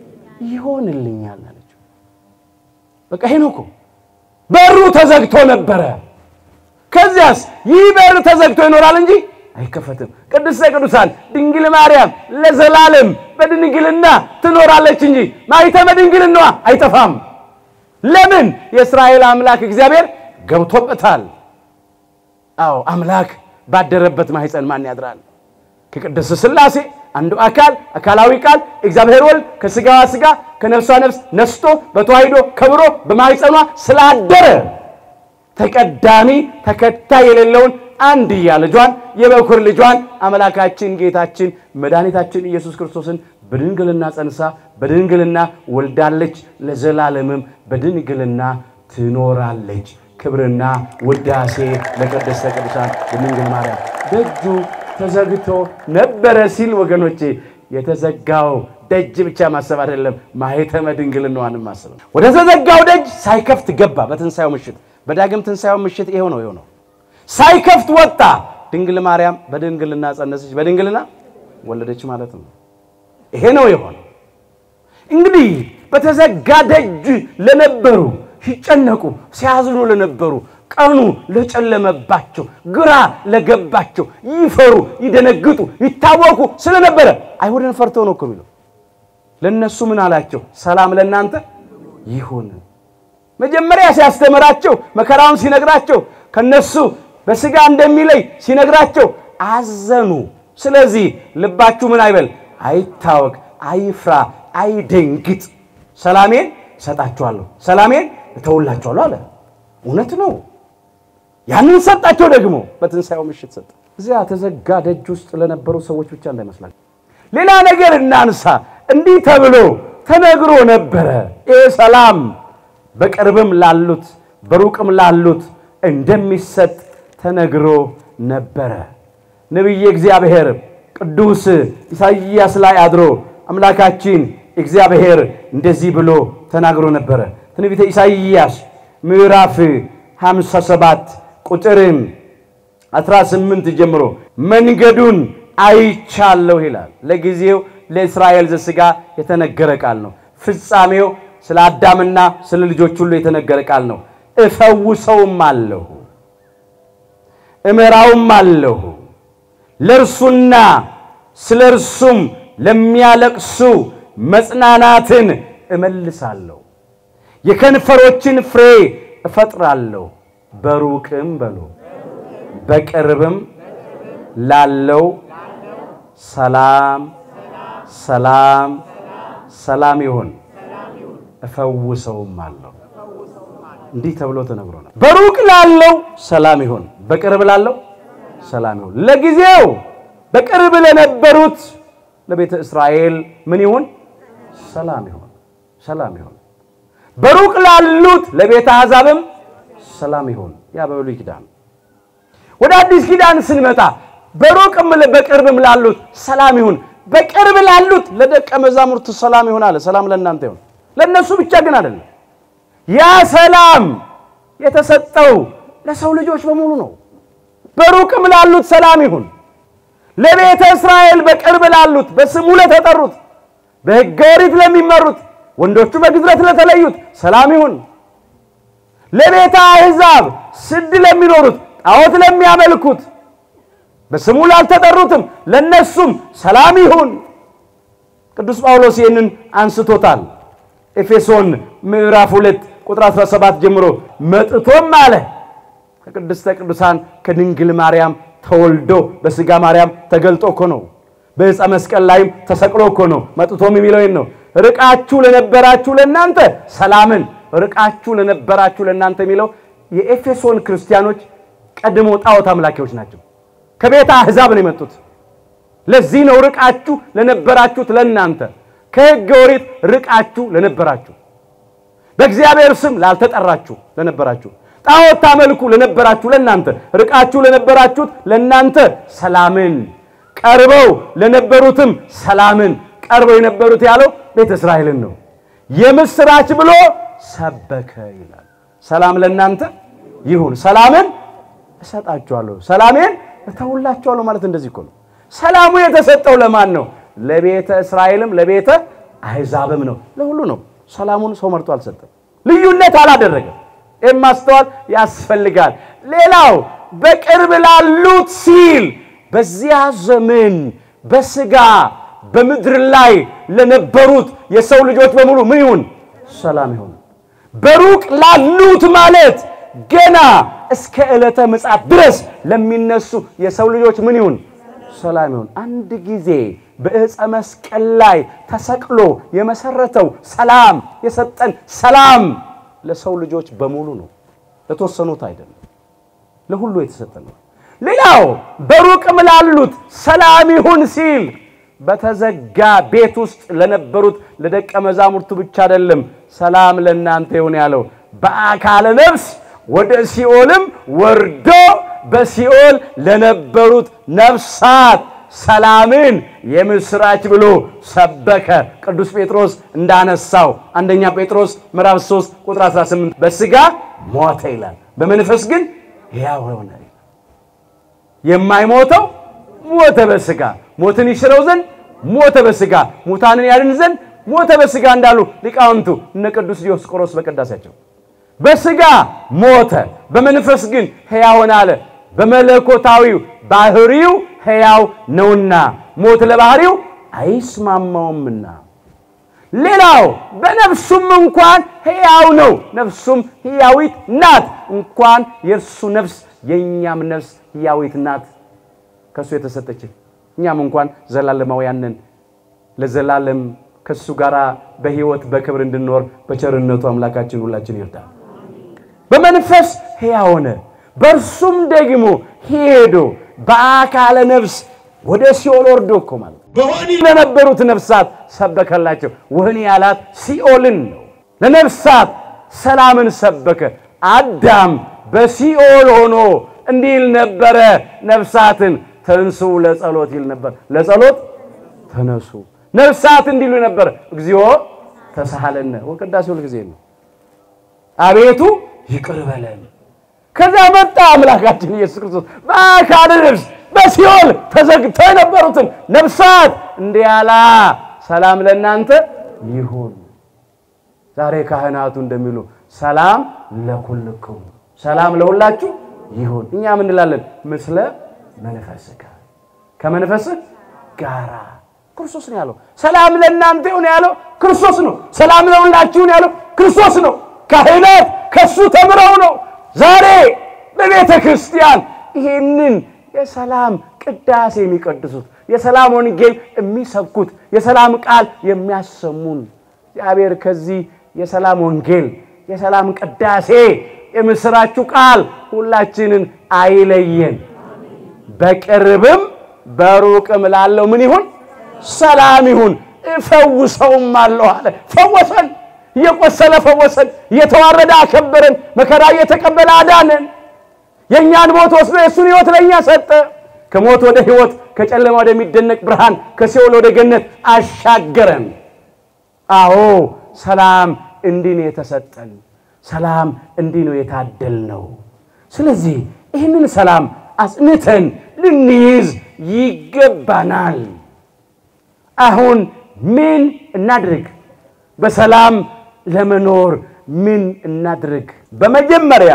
ይሆንልኛል አለችው። በቃ ይሄ ነው እኮ በሩ ተዘግቶ ነበረ። ከዚያስ ይህ በር ተዘግቶ ይኖራል እንጂ አይከፈትም። ቅድስተ ቅዱሳን ድንግል ማርያም ለዘላለም በድንግልና ትኖራለች እንጂ ማኅተመ ድንግልናዋ አይጠፋም። ለምን? የእስራኤል አምላክ እግዚአብሔር ገብቶበታል። አዎ አምላክ ባደረበት ማኅፀን ማን ያድራል? ከቅድስት ሥላሴ አንዱ አካል አካላዊ ቃል እግዚአብሔር ወልድ ከሥጋዋ ሥጋ ከነፍሷ ነፍስ ነስቶ በተዋሂዶ ከብሮ በማኅፀኗ ስላደረ ተቀዳሚ ተከታይ የሌለውን አንድያ ልጇን የበኩር ልጇን አምላካችን ጌታችን መድኃኒታችን ኢየሱስ ክርስቶስን በድንግልና ጸንሳ በድንግልና ወልዳለች። ለዘላለምም በድንግልና ትኖራለች። ክብርና ውዳሴ ለቅድስተ ቅዱሳን ድንግል ማርያም። ደጁ ተዘግቶ ነበረ ሲል ወገኖቼ የተዘጋው ደጅ ብቻ ማሰብ አይደለም፣ ማኅተመ ድንግልናዋንም ማሰብ ነው። ወደ ተዘጋው ደጅ ሳይከፍት ገባ። በትንሣኤው ምሽት በዳግም ትንሣኤው ምሽት ይሄው ነው ይኸው ነው። ሳይከፍት ወጣ። ድንግል ማርያም በድንግልና ጸነሰች፣ በድንግልና ወለደች ማለት ነው። ይሄ ነው የሆነው። እንግዲህ በተዘጋ ደጅ ለነበሩ ሲጨነቁ ሲያዝኑ ለነበሩ ቀኑ ለጨለመባቸው ግራ ለገባቸው ይፈሩ ይደነግጡ ይታወቁ ስለነበረ አይሁድን ፈርተው ነው እኮ የሚለው። ለእነሱ ምን አላቸው? ሰላም ለእናንተ ይሁን። መጀመሪያ ሲያስተምራቸው መከራውን ሲነግራቸው ከነሱ በሥጋ እንደሚለይ ሲነግራቸው አዘኑ። ስለዚህ ልባችሁ ምን አይበል፣ አይታወቅ፣ አይፍራ፣ አይደንግጥ። ሰላሜን እሰጣችኋለሁ፣ ሰላሜን እተውላችኋለሁ አለ። እውነት ነው። ያንን ሰጣቸው። ደግሞ በትንሣኤው ምሽት ሰጠ። እዚያ ተዘጋ ደጅ ውስጥ ለነበሩ ሰዎች ብቻ እንዳይመስላል። ሌላ ነገር እናንሳ። እንዲህ ተብሎ ተነግሮ ነበረ። ይህ ሰላም በቅርብም ላሉት በሩቅም ላሉት እንደሚሰጥ ተነግሮ ነበረ። ነቢየ እግዚአብሔር ቅዱስ ኢሳይያስ ላይ አድሮ አምላካችን እግዚአብሔር እንደዚህ ብሎ ተናግሮ ነበረ። ትንቢተ ኢሳይያስ ምዕራፍ 57 ቁጥር 18 ጀምሮ መንገዱን አይቻለሁ ይላል። ለጊዜው ለእስራኤል ዘሥጋ የተነገረ ቃል ነው። ፍጻሜው ስለ አዳምና ስለ ልጆች ሁሉ የተነገረ ቃል ነው። እፈውሰውም አለሁ እመራውም አለሁ ለእርሱና ስለ እርሱም ለሚያለቅሱ መጽናናትን እመልሳለሁ፣ የከንፈሮችን ፍሬ እፈጥራለሁ። በሩቅም በሎ በቅርብም ላለው ሰላም ሰላም ሰላም ይሁን እፈውሰውም አለሁ። እንዲህ ተብሎ ተነግሮ ነው። በሩቅ ላለው ሰላም ይሁን፣ በቅርብ ላለው ሰላም ይሁን። ለጊዜው በቅርብ ለነበሩት ለቤተ እስራኤል ምን ይሁን? ሰላም ይሁን፣ ሰላም ይሁን። በሩቅ ላሉት ለቤተ አሕዛብም ሰላም ይሁን። ያ በብሉይ ኪዳን። ወደ አዲስ ኪዳን ስንመጣ በሩቅም በቅርብም ላሉት ሰላም ይሁን፣ በቅርብ ላሉት ለደቀ መዛሙርቱ ሰላም ይሁን አለ። ሰላም ለእናንተ ይሁን። ለእነሱ ብቻ ግን አይደለም። ያ ሰላም የተሰጠው ለሰው ልጆች በሙሉ ነው። በሩቅም ላሉት ሰላም ይሁን። ለቤተ እስራኤል በቅርብ ላሉት በስሙ ለተጠሩት በሕገ ኦሪት ለሚመሩት ወንዶቹ በግዝረት ለተለዩት ሰላም ይሁን። ለቤተ አሕዛብ ስድ ለሚኖሩት ጣዖት ለሚያመልኩት በስሙ ላልተጠሩትም ለነሱም ሰላም ይሁን። ቅዱስ ጳውሎስ ይህንን አንስቶታል። ኤፌሶን ምዕራፍ 2 ቁጥር 17 ጀምሮ መጥቶም አለ ከቅድስተ ቅዱሳን ከድንግል ማርያም ተወልዶ በሥጋ ማርያም ተገልጦ እኮ ነው። በዕፀ መስቀል ላይም ተሰቅሎ እኮ ነው። መጥቶም የሚለው ይህን ነው። ርቃችሁ ለነበራችሁ ለእናንተ ሰላምን፣ ርቃችሁ ለነበራችሁ ለእናንተ የሚለው የኤፌሶን ክርስቲያኖች ቀድሞ ጣዖት አምላኪዎች ናቸው። ከቤተ አሕዛብ ነው የመጡት። ለዚህ ነው ርቃችሁ ለነበራችሁት ለእናንተ ከሕገ ኦሪት ርቃችሁ ለነበራችሁ በእግዚአብሔር ስም ላልተጠራችሁ ለነበራችሁ ጣዖት ታመልኩ ለነበራችሁ ለእናንተ ርቃችሁ ለነበራችሁት ለእናንተ ሰላምን ቀርበው ለነበሩትም ሰላምን ቀርበው የነበሩት ያለው ቤተ እስራኤልን ነው። የምስራች ብሎ ሰበከ ይላል። ሰላም ለእናንተ ይሁን፣ ሰላምን እሰጣችኋለሁ፣ ሰላሜን እተውላችኋለሁ ማለት እንደዚህ እኮ ነው። ሰላሙ የተሰጠው ለማን ነው? ለቤተ እስራኤልም ለቤተ አሕዛብም ነው። ለሁሉ ነው። ሰላሙን ሰው መርጦ አልሰጠም። ልዩነት አላደረገም። ይህም ማስተዋል ያስፈልጋል። ሌላው በቅርብ ላሉት ሲል በዚያ ዘመን በሥጋ በምድር ላይ ለነበሩት የሰው ልጆች በሙሉ ምን ይሁን? ሰላም ይሁን። በሩቅ ላሉት ማለት ገና እስከ ዕለተ ምጽአት ድረስ ለሚነሱ የሰው ልጆች ምን ይሁን? ሰላም ይሁን። አንድ ጊዜ በዕፀ መስቀል ላይ ተሰቅሎ የመሰረተው ሰላም የሰጠን ሰላም ለሰው ልጆች በሙሉ ነው። ለተወሰኑት አይደለም፣ ለሁሉ የተሰጠ ነው። ሌላው በሩቅም ላሉት ሰላም ይሁን ሲል በተዘጋ ቤት ውስጥ ለነበሩት ለደቀ መዛሙርቱ ብቻ አይደለም ሰላም ለእናንተ ይሁን ያለው በአካለ ነፍስ ወደ ሲኦልም ወርዶ በሲኦል ለነበሩት ነፍሳት ሰላምን የምስራች ብሎ ሰበከ። ቅዱስ ጴጥሮስ እንዳነሳው አንደኛ ጴጥሮስ ምዕራፍ 3 ቁጥር 18 በሥጋ ሞተ ይላል፣ በመንፈስ ግን ሕያው ሆነ። የማይሞተው ሞተ በሥጋ ሞትን ይሽረው ዘንድ ሞተ በሥጋ ሙታንን ያድን ዘንድ ሞተ በሥጋ እንዳሉ ሊቃውንቱ እነ ቅዱስ ዲዮስቆሮስ በቅዳሴያቸው በሥጋ ሞተ፣ በመንፈስ ግን ሕያው ሆነ አለ። በመለኮታዊው ባህሪው ሕያው ነውና ሞት ለባህሪው አይስማማውምና። ሌላው በነፍሱም እንኳን ሕያው ነው፣ ነፍሱም ሕያዊት ናት። እንኳን የእርሱ ነፍስ የእኛም ነፍስ ሕያዊት ናት፣ ከእሱ የተሰጠችን። እኛም እንኳን ዘላለማውያን ነን። ለዘላለም ከእሱ ጋር በሕይወት በክብር እንድንኖር በቸርነቱ አምላካችን ሁላችን ይርዳል። በመንፈስ ሕያው ሆነ፣ በእርሱም ደግሞ ሄዶ በአካለ ነፍስ ወደ ሲኦል ወርዶ እኮ ማለት በወህኒ ለነበሩት ነፍሳት ሰበከላቸው። ወህኒ ያላት ሲኦልን ነው። ለነፍሳት ሰላምን ሰበከ። አዳም በሲኦል ሆኖ እንዲህ ይል ነበረ፣ ነፍሳትን ተንሱ ለጸሎት ይል ነበር። ለጸሎት ተነሱ። ነፍሳት እንዲሉ ነበር፣ እግዚኦ ተሳሃለነ። ወቅዳሴ ሁል ጊዜ ነው፣ አቤቱ ይቅር በለን። ከዚያ መጣ አምላካችን ኢየሱስ ክርስቶስ በአካለ ነፍስ በሲኦል ተዘግተው የነበሩትን ነፍሳት እንዲህ ያላ ሰላም ለእናንተ ይሁን። ዛሬ ካህናቱ እንደሚሉ ሰላም ለኩልክሙ፣ ሰላም ለሁላችሁ ይሁን። እኛ ምን እንላለን? ምስለ መንፈስከ፣ ከመንፈስህ ጋራ ክርስቶስ ነው ያለው። ሰላም ለእናንተ ይሁን ያለው ክርስቶስ ነው። ሰላም ለሁላችሁ ይሁን ያለው ክርስቶስ ነው። ካህናት ከሱ ተምረው ነው ዛሬ በቤተ ክርስቲያን ይሄንን የሰላም ቅዳሴ የሚቀድሱት የሰላም ወንጌል የሚሰብኩት የሰላም ቃል የሚያሰሙን። እግዚአብሔር ከዚህ የሰላም ወንጌል የሰላም ቅዳሴ የምስራችሁ ቃል ሁላችንን አይለየን። በቅርብም በሩቅም ላለው ምን ይሁን? ሰላም ይሁን። እፈውሰውም አለሁ አለ። ፈወሰን። እየቆሰለ ፈወሰን። እየተዋረደ አከበረን። መከራ እየተቀበለ አዳነን። የእኛን ሞት ወስዶ የእሱን ሕይወት ለእኛ ሰጠ። ከሞት ወደ ሕይወት፣ ከጨለማ ወደሚደነቅ ብርሃን፣ ከሲኦል ወደ ገነት አሻገረን። አዎ ሰላም እንዲህ ነው የተሰጠን። ሰላም እንዲህ ነው የታደልነው። ስለዚህ ይህንን ሰላም አጽንተን ልንይዝ ይገባናል። አሁን ምን እናድርግ? በሰላም ለመኖር ምን እናድርግ? በመጀመሪያ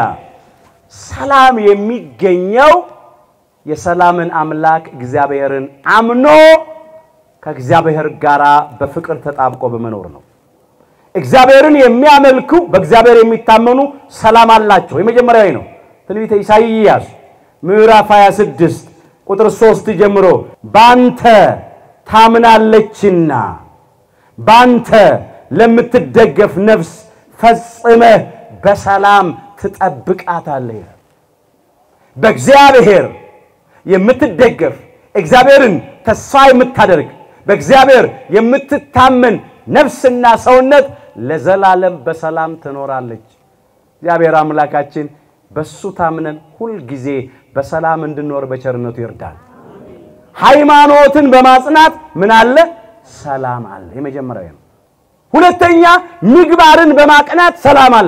ሰላም የሚገኘው የሰላምን አምላክ እግዚአብሔርን አምኖ ከእግዚአብሔር ጋር በፍቅር ተጣብቆ በመኖር ነው። እግዚአብሔርን የሚያመልኩ በእግዚአብሔር የሚታመኑ ሰላም አላቸው። የመጀመሪያዊ ነው። ትንቢተ ኢሳይያስ ምዕራፍ 26 ቁጥር 3 ጀምሮ ባንተ ታምናለችና ባንተ ለምትደገፍ ነፍስ ፈጽመህ በሰላም ትጠብቃታለህ ይላል። በእግዚአብሔር የምትደገፍ እግዚአብሔርን ተስፋ የምታደርግ በእግዚአብሔር የምትታመን ነፍስና ሰውነት ለዘላለም በሰላም ትኖራለች። እግዚአብሔር አምላካችን በሱ ታምነን ሁልጊዜ በሰላም እንድንኖር በቸርነቱ ይርዳል። ሃይማኖትን በማጽናት ምን አለ? ሰላም አለ። የመጀመሪያው ነው። ሁለተኛ ምግባርን በማቅናት ሰላም አለ።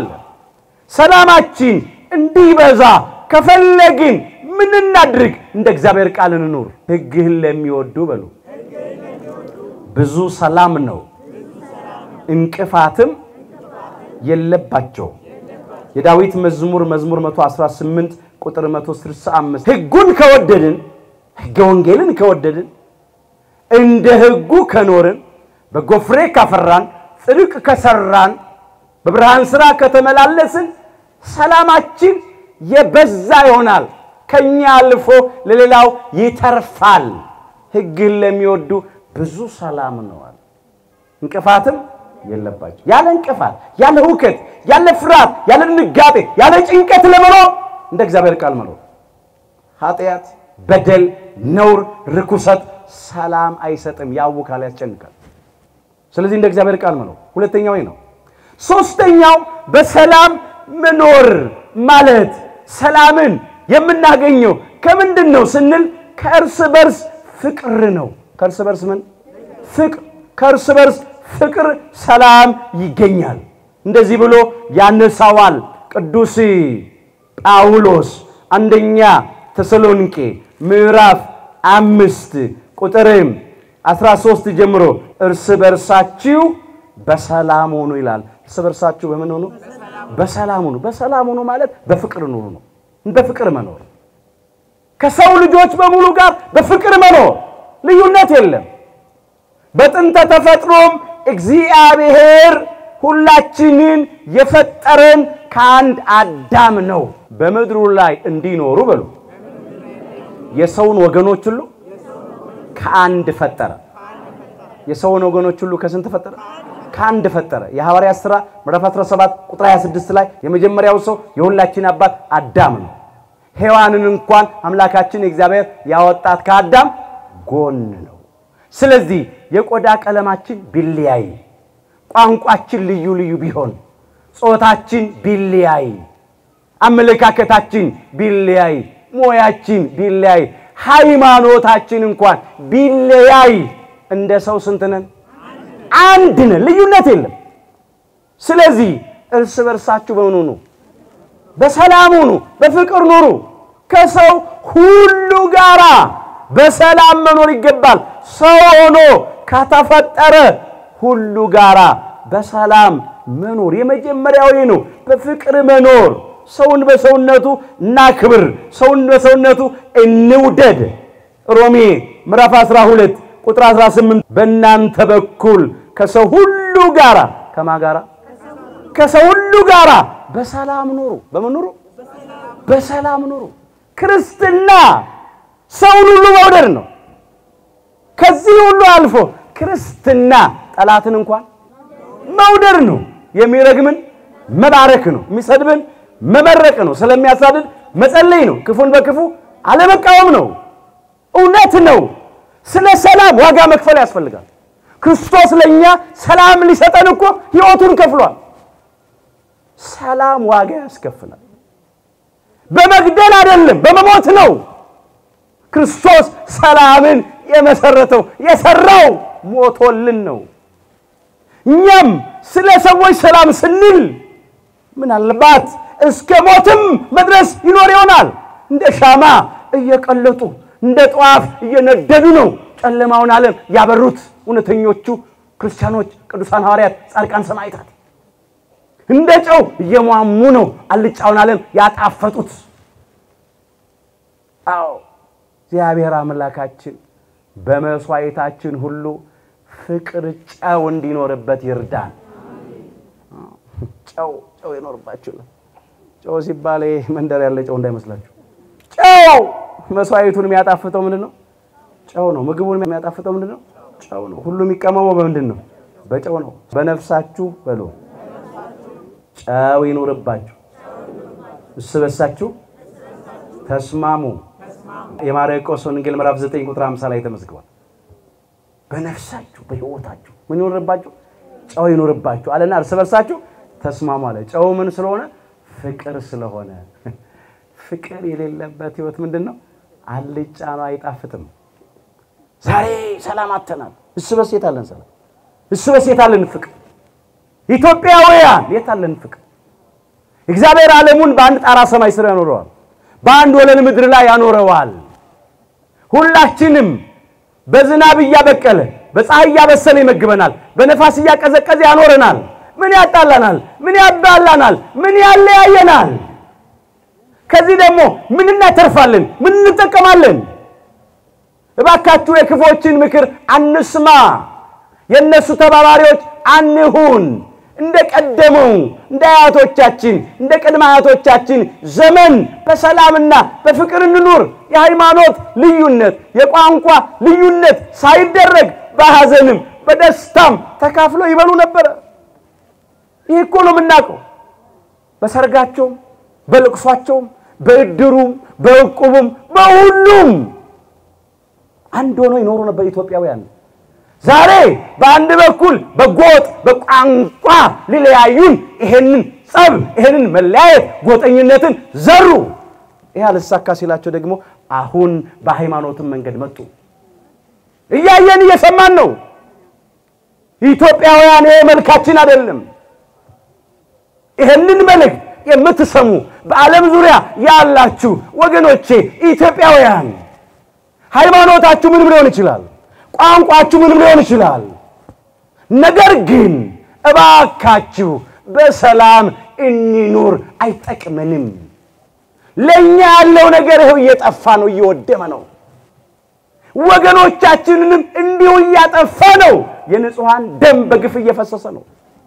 ሰላማችን እንዲበዛ ከፈለግን ምን እናድርግ? እንደ እግዚአብሔር ቃል እንኑር። ሕግህን ለሚወዱ በሉ ብዙ ሰላም ነው፣ እንቅፋትም የለባቸው። የዳዊት መዝሙር መዝሙር 118 ቁጥር 165 ሕጉን ከወደድን ሕገ ወንጌልን ከወደድን እንደ ሕጉ ከኖርን በጎ ፍሬ ካፈራን ጽድቅ ከሰራን በብርሃን ሥራ ከተመላለስን ሰላማችን የበዛ ይሆናል። ከኛ አልፎ ለሌላው ይተርፋል። ሕግን ለሚወዱ ብዙ ሰላም ነዋል፣ እንቅፋትም የለባቸው። ያለ እንቅፋት፣ ያለ ሁከት፣ ያለ ፍርሃት፣ ያለ ድንጋጤ፣ ያለ ጭንቀት ለመኖር እንደ እግዚአብሔር ቃል መኖር ኃጢአት፣ በደል፣ ነውር፣ ርኩሰት ሰላም አይሰጥም፣ ያውካል፣ ያስጨንቃል። ስለዚህ እንደ እግዚአብሔር ቃል መኖር ሁለተኛው ነው። ሶስተኛው በሰላም መኖር ማለት ሰላምን የምናገኘው ከምንድን ነው ስንል ከእርስ በርስ ፍቅር ነው። ከእርስ በርስ ምን ፍቅር? ከእርስ በርስ ፍቅር ሰላም ይገኛል። እንደዚህ ብሎ ያነሳዋል ቅዱስ ጳውሎስ አንደኛ ተሰሎንቄ ምዕራፍ አምስት ቁጥርም 13 ጀምሮ እርስ በርሳችሁ በሰላም ሆኑ ይላል። እርስ በርሳችሁ በምን ሆኑ? በሰላም ሆኑ። በሰላም ሆኑ ማለት በፍቅር ኑሩ ነው። በፍቅር መኖር ከሰው ልጆች በሙሉ ጋር በፍቅር መኖር ልዩነት የለም። በጥንተ ተፈጥሮም እግዚአብሔር ሁላችንን የፈጠረን ከአንድ አዳም ነው። በምድሩ ላይ እንዲኖሩ በሉ የሰውን ወገኖች ሁሉ ከአንድ ፈጠረ። የሰውን ወገኖች ሁሉ ከስንት ፈጠረ? ከአንድ ፈጠረ። የሐዋርያት ሥራ ምዕራፍ 17 ቁጥር 26 ላይ የመጀመሪያው ሰው የሁላችን አባት አዳም ነው። ሔዋንን እንኳን አምላካችን እግዚአብሔር ያወጣት ከአዳም ጎን ነው። ስለዚህ የቆዳ ቀለማችን ቢለያይ፣ ቋንቋችን ልዩ ልዩ ቢሆን፣ ጾታችን ቢለያይ፣ አመለካከታችን ቢለያይ፣ ሞያችን ቢለያይ፣ ሃይማኖታችን እንኳን ቢለያይ እንደ ሰው ስንት ነን? አንድ ነን። ልዩነት የለም። ስለዚህ እርስ በርሳችሁ በምን ሁኑ? በሰላም ሁኑ፣ በፍቅር ኑሩ። ከሰው ሁሉ ጋራ በሰላም መኖር ይገባል። ሰው ሆኖ ከተፈጠረ ሁሉ ጋራ በሰላም መኖር የመጀመሪያው ነው። በፍቅር መኖር፣ ሰውን በሰውነቱ እናክብር፣ ሰውን በሰውነቱ እንውደድ። ሮሜ ምዕራፍ 12 ቁጥር 18 በእናንተ በኩል ከሰው ሁሉ ጋራ ከማ ጋራ ከሰው ሁሉ ጋራ በሰላም ኑሩ። በምን ኑሩ? በሰላም ኑሩ። ክርስትና ሰውን ሁሉ መውደድ ነው። ከዚህ ሁሉ አልፎ ክርስትና ጠላትን እንኳን መውደድ ነው። የሚረግምን መባረክ ነው። የሚሰድብን መመረቅ ነው። ስለሚያሳድድ መጸለይ ነው። ክፉን በክፉ አለመቃወም ነው። እውነት ነው። ስለ ሰላም ዋጋ መክፈል ያስፈልጋል። ክርስቶስ ለእኛ ሰላም ሊሰጠን እኮ ሕይወቱን ከፍሏል። ሰላም ዋጋ ያስከፍላል። በመግደል አይደለም፣ በመሞት ነው። ክርስቶስ ሰላምን የመሰረተው የሰራው ሞቶልን ነው። እኛም ስለ ሰዎች ሰላም ስንል ምናልባት እስከ ሞትም መድረስ ይኖር ይሆናል። እንደ ሻማ እየቀለጡ እንደ ጠዋፍ እየነደዱ ነው ጨለማውን ዓለም ያበሩት እውነተኞቹ ክርስቲያኖች፣ ቅዱሳን ሐዋርያት፣ ጻድቃን፣ ሰማዕታት እንደ ጨው እየሟሙ ነው አልጫውን ዓለም ያጣፈጡት። አዎ እግዚአብሔር አምላካችን በመስዋዕታችን ሁሉ ፍቅር ጨው እንዲኖርበት ይርዳን። ጨው ጨው ይኖርባችሁ። ጨው ሲባል መንደር ያለ ጨው እንዳይመስላችሁ። ጨው መስዋዕቱን የሚያጣፍጠው ምንድን ነው? ጨው ነው። ምግቡን የሚያጣፍጠው ምንድን ነው? ጨው ነው። ሁሉ የሚቀመመው በምንድን ነው? በጨው ነው። በነፍሳችሁ በሉ ጨው ይኖርባችሁ፣ እርስ በርሳችሁ ተስማሙ። የማርቆስ ወንጌል ምዕራፍ 9 ቁጥር 50 ላይ ተመዝግቧል። በነፍሳችሁ በሕይወታችሁ ምን ይኖርባችሁ? ጨው ይኖርባችሁ አለና እርስ በርሳችሁ ተስማሙ አለ። ጨው ምን ስለሆነ? ፍቅር ስለሆነ። ፍቅር የሌለበት ሕይወት ምንድን ነው? አልጫ ነው፣ አይጣፍጥም። ዛሬ ሰላም አተናል። እርስ በርስ የት አለን ሰላም? እርስ በርስ የት አለን ፍቅር? ኢትዮጵያውያን የት አለን ፍቅር? እግዚአብሔር ዓለሙን በአንድ ጣራ ሰማይ ስር ያኖረዋል። በአንድ ወለል ምድር ላይ ያኖረዋል። ሁላችንም በዝናብ እያበቀለ በፀሐይ እያበሰለ ይመግበናል። በነፋስ እያቀዘቀዘ ያኖረናል። ምን ያጣላናል? ምን ያባላናል? ምን ያለያየናል? ከዚህ ደግሞ ምን እናተርፋለን? ምን እንጠቀማለን? እባካችሁ የክፎችን ምክር አንስማ። የእነሱ ተባባሪዎች አንሁን። እንደ ቀደመው እንደ አያቶቻችን እንደ ቅድመ አያቶቻችን ዘመን በሰላምና በፍቅር እንኑር። የሃይማኖት ልዩነት፣ የቋንቋ ልዩነት ሳይደረግ በሐዘንም በደስታም ተካፍሎ ይበሉ ነበረ። ይህ እኮ ነው የምናውቀው። በሰርጋቸውም፣ በልቅሷቸውም፣ በእድሩም፣ በእቁቡም፣ በሁሉም አንድ ሆነው ይኖሩ ነበር ኢትዮጵያውያን። ዛሬ በአንድ በኩል በጎጥ በቋንቋ ሊለያዩን ይሄንን ጸብ፣ ይሄንን መለያየት፣ ጎጠኝነትን ዘሩ። ይህ አልሳካ ሲላቸው ደግሞ አሁን በሃይማኖትም መንገድ መጡ። እያየን እየሰማን ነው። ኢትዮጵያውያን ይሄ መልካችን አይደለም። ይሄንን መልእክት የምትሰሙ በዓለም ዙሪያ ያላችሁ ወገኖቼ ኢትዮጵያውያን ሃይማኖታችሁ ምንም ሊሆን ይችላል። ቋንቋችሁ ምንም ሊሆን ይችላል። ነገር ግን እባካችሁ በሰላም እንኑር። አይጠቅመንም። ለእኛ ያለው ነገር ይኸው እየጠፋ ነው፣ እየወደመ ነው። ወገኖቻችንንም እንዲሁ እያጠፋ ነው። የንጹሐን ደም በግፍ እየፈሰሰ ነው።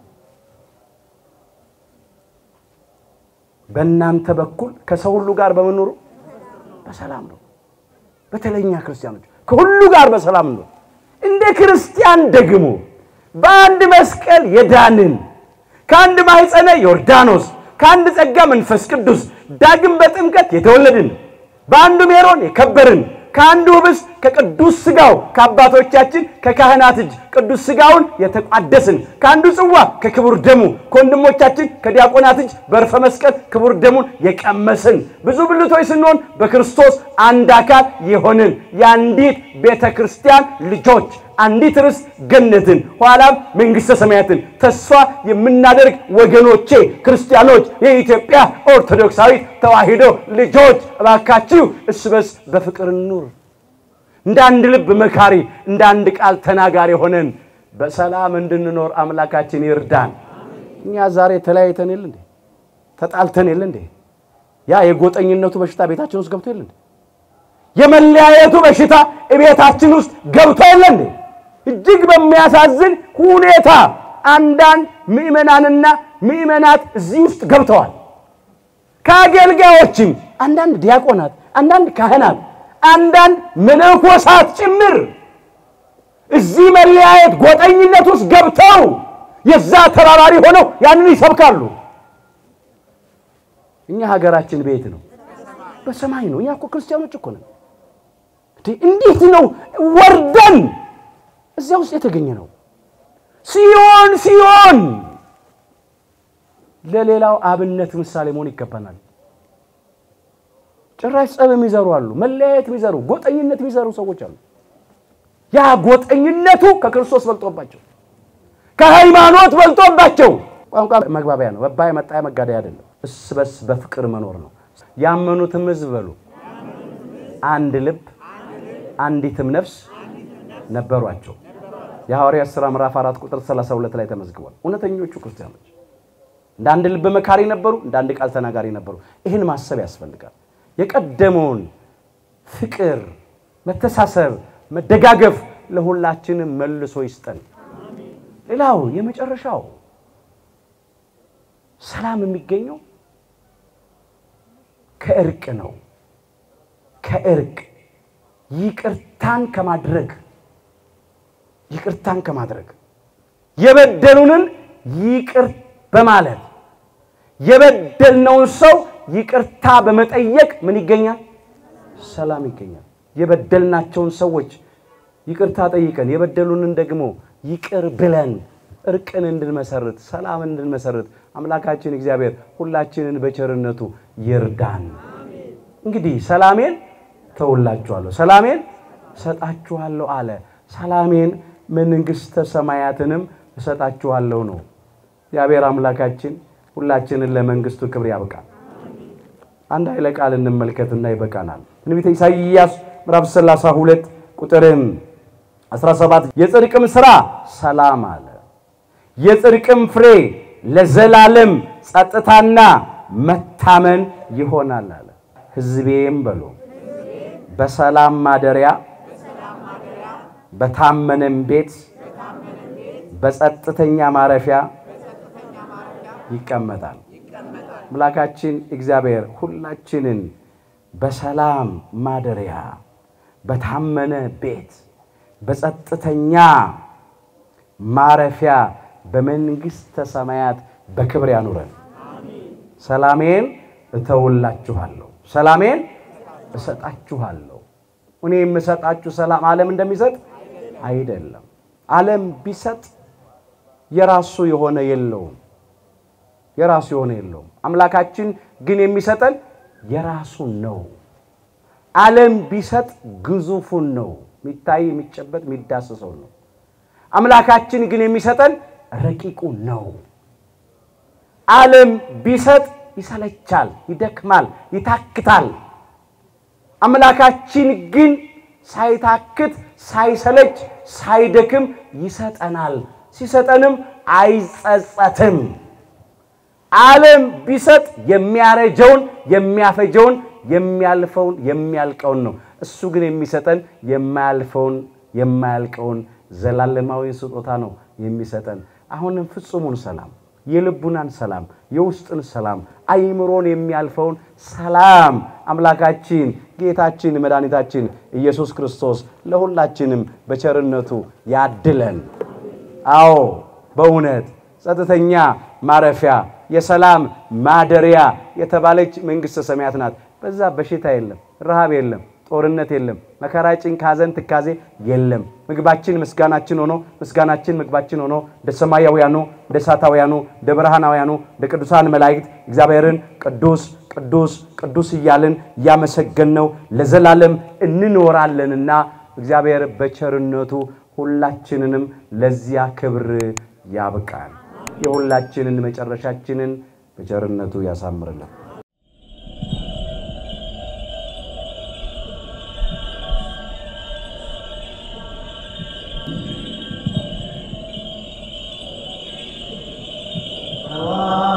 በእናንተ በኩል ከሰው ሁሉ ጋር በመኖሩ በሰላም ነው። በተለይኛ ክርስቲያኖች ከሁሉ ጋር በሰላም ነው። እንደ ክርስቲያን ደግሞ በአንድ መስቀል የዳንን ከአንድ ማኅፀነ ዮርዳኖስ ከአንድ ጸጋ መንፈስ ቅዱስ ዳግም በጥምቀት የተወለድን በአንዱ ሜሮን የከበርን ከአንዱ ኅብስት ከቅዱስ ሥጋው ከአባቶቻችን ከካህናት እጅ ቅዱስ ሥጋውን የተቋደስን ከአንዱ ጽዋ ከክቡር ደሙ ከወንድሞቻችን ከዲያቆናት እጅ በርፈ መስቀል ክቡር ደሙን የቀመስን ብዙ ብልቶች ስንሆን በክርስቶስ አንድ አካል የሆንን የአንዲት ቤተ ክርስቲያን ልጆች አንዲት ርስት ገነትን ኋላም መንግሥተ ሰማያትን ተስፋ የምናደርግ ወገኖቼ ክርስቲያኖች የኢትዮጵያ ኦርቶዶክሳዊት ተዋሕዶ ልጆች እባካችሁ እርስ በርስ በፍቅር እንኑር። እንደ አንድ ልብ መካሪ፣ እንደ አንድ ቃል ተናጋሪ ሆነን በሰላም እንድንኖር አምላካችን ይርዳን። እኛ ዛሬ ተለያይተን የለ እንዴ? ተጣልተን የለ እንዴ? ያ የጎጠኝነቱ በሽታ ቤታችን ውስጥ ገብቶ የለ እንዴ? የመለያየቱ በሽታ ቤታችን ውስጥ ገብቶ የለ እንዴ? እጅግ በሚያሳዝን ሁኔታ አንዳንድ ምዕመናንና ምዕመናት እዚህ ውስጥ ገብተዋል። ከአገልጋዮችም አንዳንድ ዲያቆናት፣ አንዳንድ ካህናት፣ አንዳንድ መነኮሳት ጭምር እዚህ መለያየት ጎጠኝነት ውስጥ ገብተው የዛ ተባባሪ ሆነው ያንን ይሰብካሉ። እኛ ሀገራችን ቤት ነው፣ በሰማይ ነው። እኛ እኮ ክርስቲያኖች እኮ ነን። እንዴት ነው ወርደን እዚያ ውስጥ የተገኘ ነው። ሲሆን ሲሆን ለሌላው አብነት ምሳሌ መሆን ይገባናል። ጭራሽ ጸብ የሚዘሩ አሉ፣ መለያየት የሚዘሩ ጎጠኝነት የሚዘሩ ሰዎች አሉ። ያ ጎጠኝነቱ ከክርስቶስ በልጦባቸው ከሃይማኖት በልጦባቸው ቋንቋ መግባቢያ ነው። መባያ መጣያ መጋደያ አይደለም። እርስ በርስ በፍቅር መኖር ነው። ያመኑትም ሕዝብ በሉ አንድ ልብ አንዲትም ነፍስ ነበሯቸው። የሐዋርያት ሥራ ምዕራፍ 4 ቁጥር 32 ላይ ተመዝግቧል። እውነተኞቹ ክርስቲያኖች እንደ አንድ ልብ መካሪ ነበሩ፣ እንደ አንድ ቃል ተናጋሪ ነበሩ። ይህን ማሰብ ያስፈልጋል። የቀደመውን ፍቅር፣ መተሳሰብ፣ መደጋገፍ ለሁላችንም መልሶ ይስጠን። ሌላው የመጨረሻው ሰላም የሚገኘው ከእርቅ ነው። ከእርቅ ይቅርታን ከማድረግ ይቅርታን ከማድረግ የበደሉንን ይቅር በማለት የበደልነውን ሰው ይቅርታ በመጠየቅ ምን ይገኛል? ሰላም ይገኛል። የበደልናቸውን ሰዎች ይቅርታ ጠይቀን የበደሉንን ደግሞ ይቅር ብለን እርቅን እንድንመሰርት ሰላምን እንድንመሰርት አምላካችን እግዚአብሔር ሁላችንን በቸርነቱ ይርዳን። እንግዲህ ሰላሜን ተውላችኋለሁ፣ ሰላሜን እሰጣችኋለሁ አለ። ሰላሜን መንግሥተ ሰማያትንም እሰጣችኋለሁ ነው። እግዚአብሔር አምላካችን ሁላችንን ለመንግሥቱ ክብር ያብቃል። አንድ ኃይለ ቃል እንመልከትና ይበቃናል። ትንቢተ ኢሳይያስ ምዕራፍ 32 ቁጥርም 17 የጽድቅም ሥራ ሰላም አለ፣ የጽድቅም ፍሬ ለዘላለም ጸጥታና መታመን ይሆናል አለ። ሕዝቤም በሎ በሰላም ማደሪያ በታመነም ቤት በጸጥተኛ ማረፊያ ይቀመጣል። አምላካችን እግዚአብሔር ሁላችንን በሰላም ማደሪያ በታመነ ቤት በጸጥተኛ ማረፊያ በመንግሥተ ሰማያት በክብር ያኑረን። ሰላሜን እተውላችኋለሁ፣ ሰላሜን እሰጣችኋለሁ። እኔ የምሰጣችሁ ሰላም ዓለም እንደሚሰጥ አይደለም። ዓለም ቢሰጥ የራሱ የሆነ የለውም፣ የራሱ የሆነ የለውም። አምላካችን ግን የሚሰጠን የራሱን ነው። ዓለም ቢሰጥ ግዙፉን ነው፣ የሚታይ የሚጨበጥ የሚዳስሰው ነው። አምላካችን ግን የሚሰጠን ረቂቁ ነው። ዓለም ቢሰጥ ይሰለቻል፣ ይደክማል፣ ይታክታል። አምላካችን ግን ሳይታክት፣ ሳይሰለች፣ ሳይደክም ይሰጠናል። ሲሰጠንም አይጸጸትም። ዓለም ቢሰጥ የሚያረጀውን፣ የሚያፈጀውን፣ የሚያልፈውን፣ የሚያልቀውን ነው። እሱ ግን የሚሰጠን የማያልፈውን፣ የማያልቀውን ዘላለማዊ ስጦታ ነው የሚሰጠን። አሁንም ፍጹሙን ሰላም፣ የልቡናን ሰላም፣ የውስጥን ሰላም፣ አይምሮን የሚያልፈውን ሰላም አምላካችን ጌታችን መድኃኒታችን ኢየሱስ ክርስቶስ ለሁላችንም በቸርነቱ ያድለን። አዎ በእውነት ጸጥተኛ ማረፊያ የሰላም ማደሪያ የተባለች መንግሥተ ሰማያት ናት። በዛ በሽታ የለም፣ ረሃብ የለም፣ ጦርነት የለም፣ መከራ፣ ጭንቅ፣ ሐዘን፣ ትካዜ የለም። ምግባችን ምስጋናችን ሆኖ ምስጋናችን ምግባችን ሆኖ እንደ ሰማያውያኑ እንደ እሳታውያኑ እንደ ብርሃናውያኑ እንደ ቅዱሳን መላእክት እግዚአብሔርን ቅዱስ ቅዱስ ቅዱስ እያልን እያመሰገንነው ለዘላለም እንኖራለንና እግዚአብሔር በቸርነቱ ሁላችንንም ለዚያ ክብር ያብቃል። የሁላችንን መጨረሻችንን በቸርነቱ ያሳምርልን። Wow.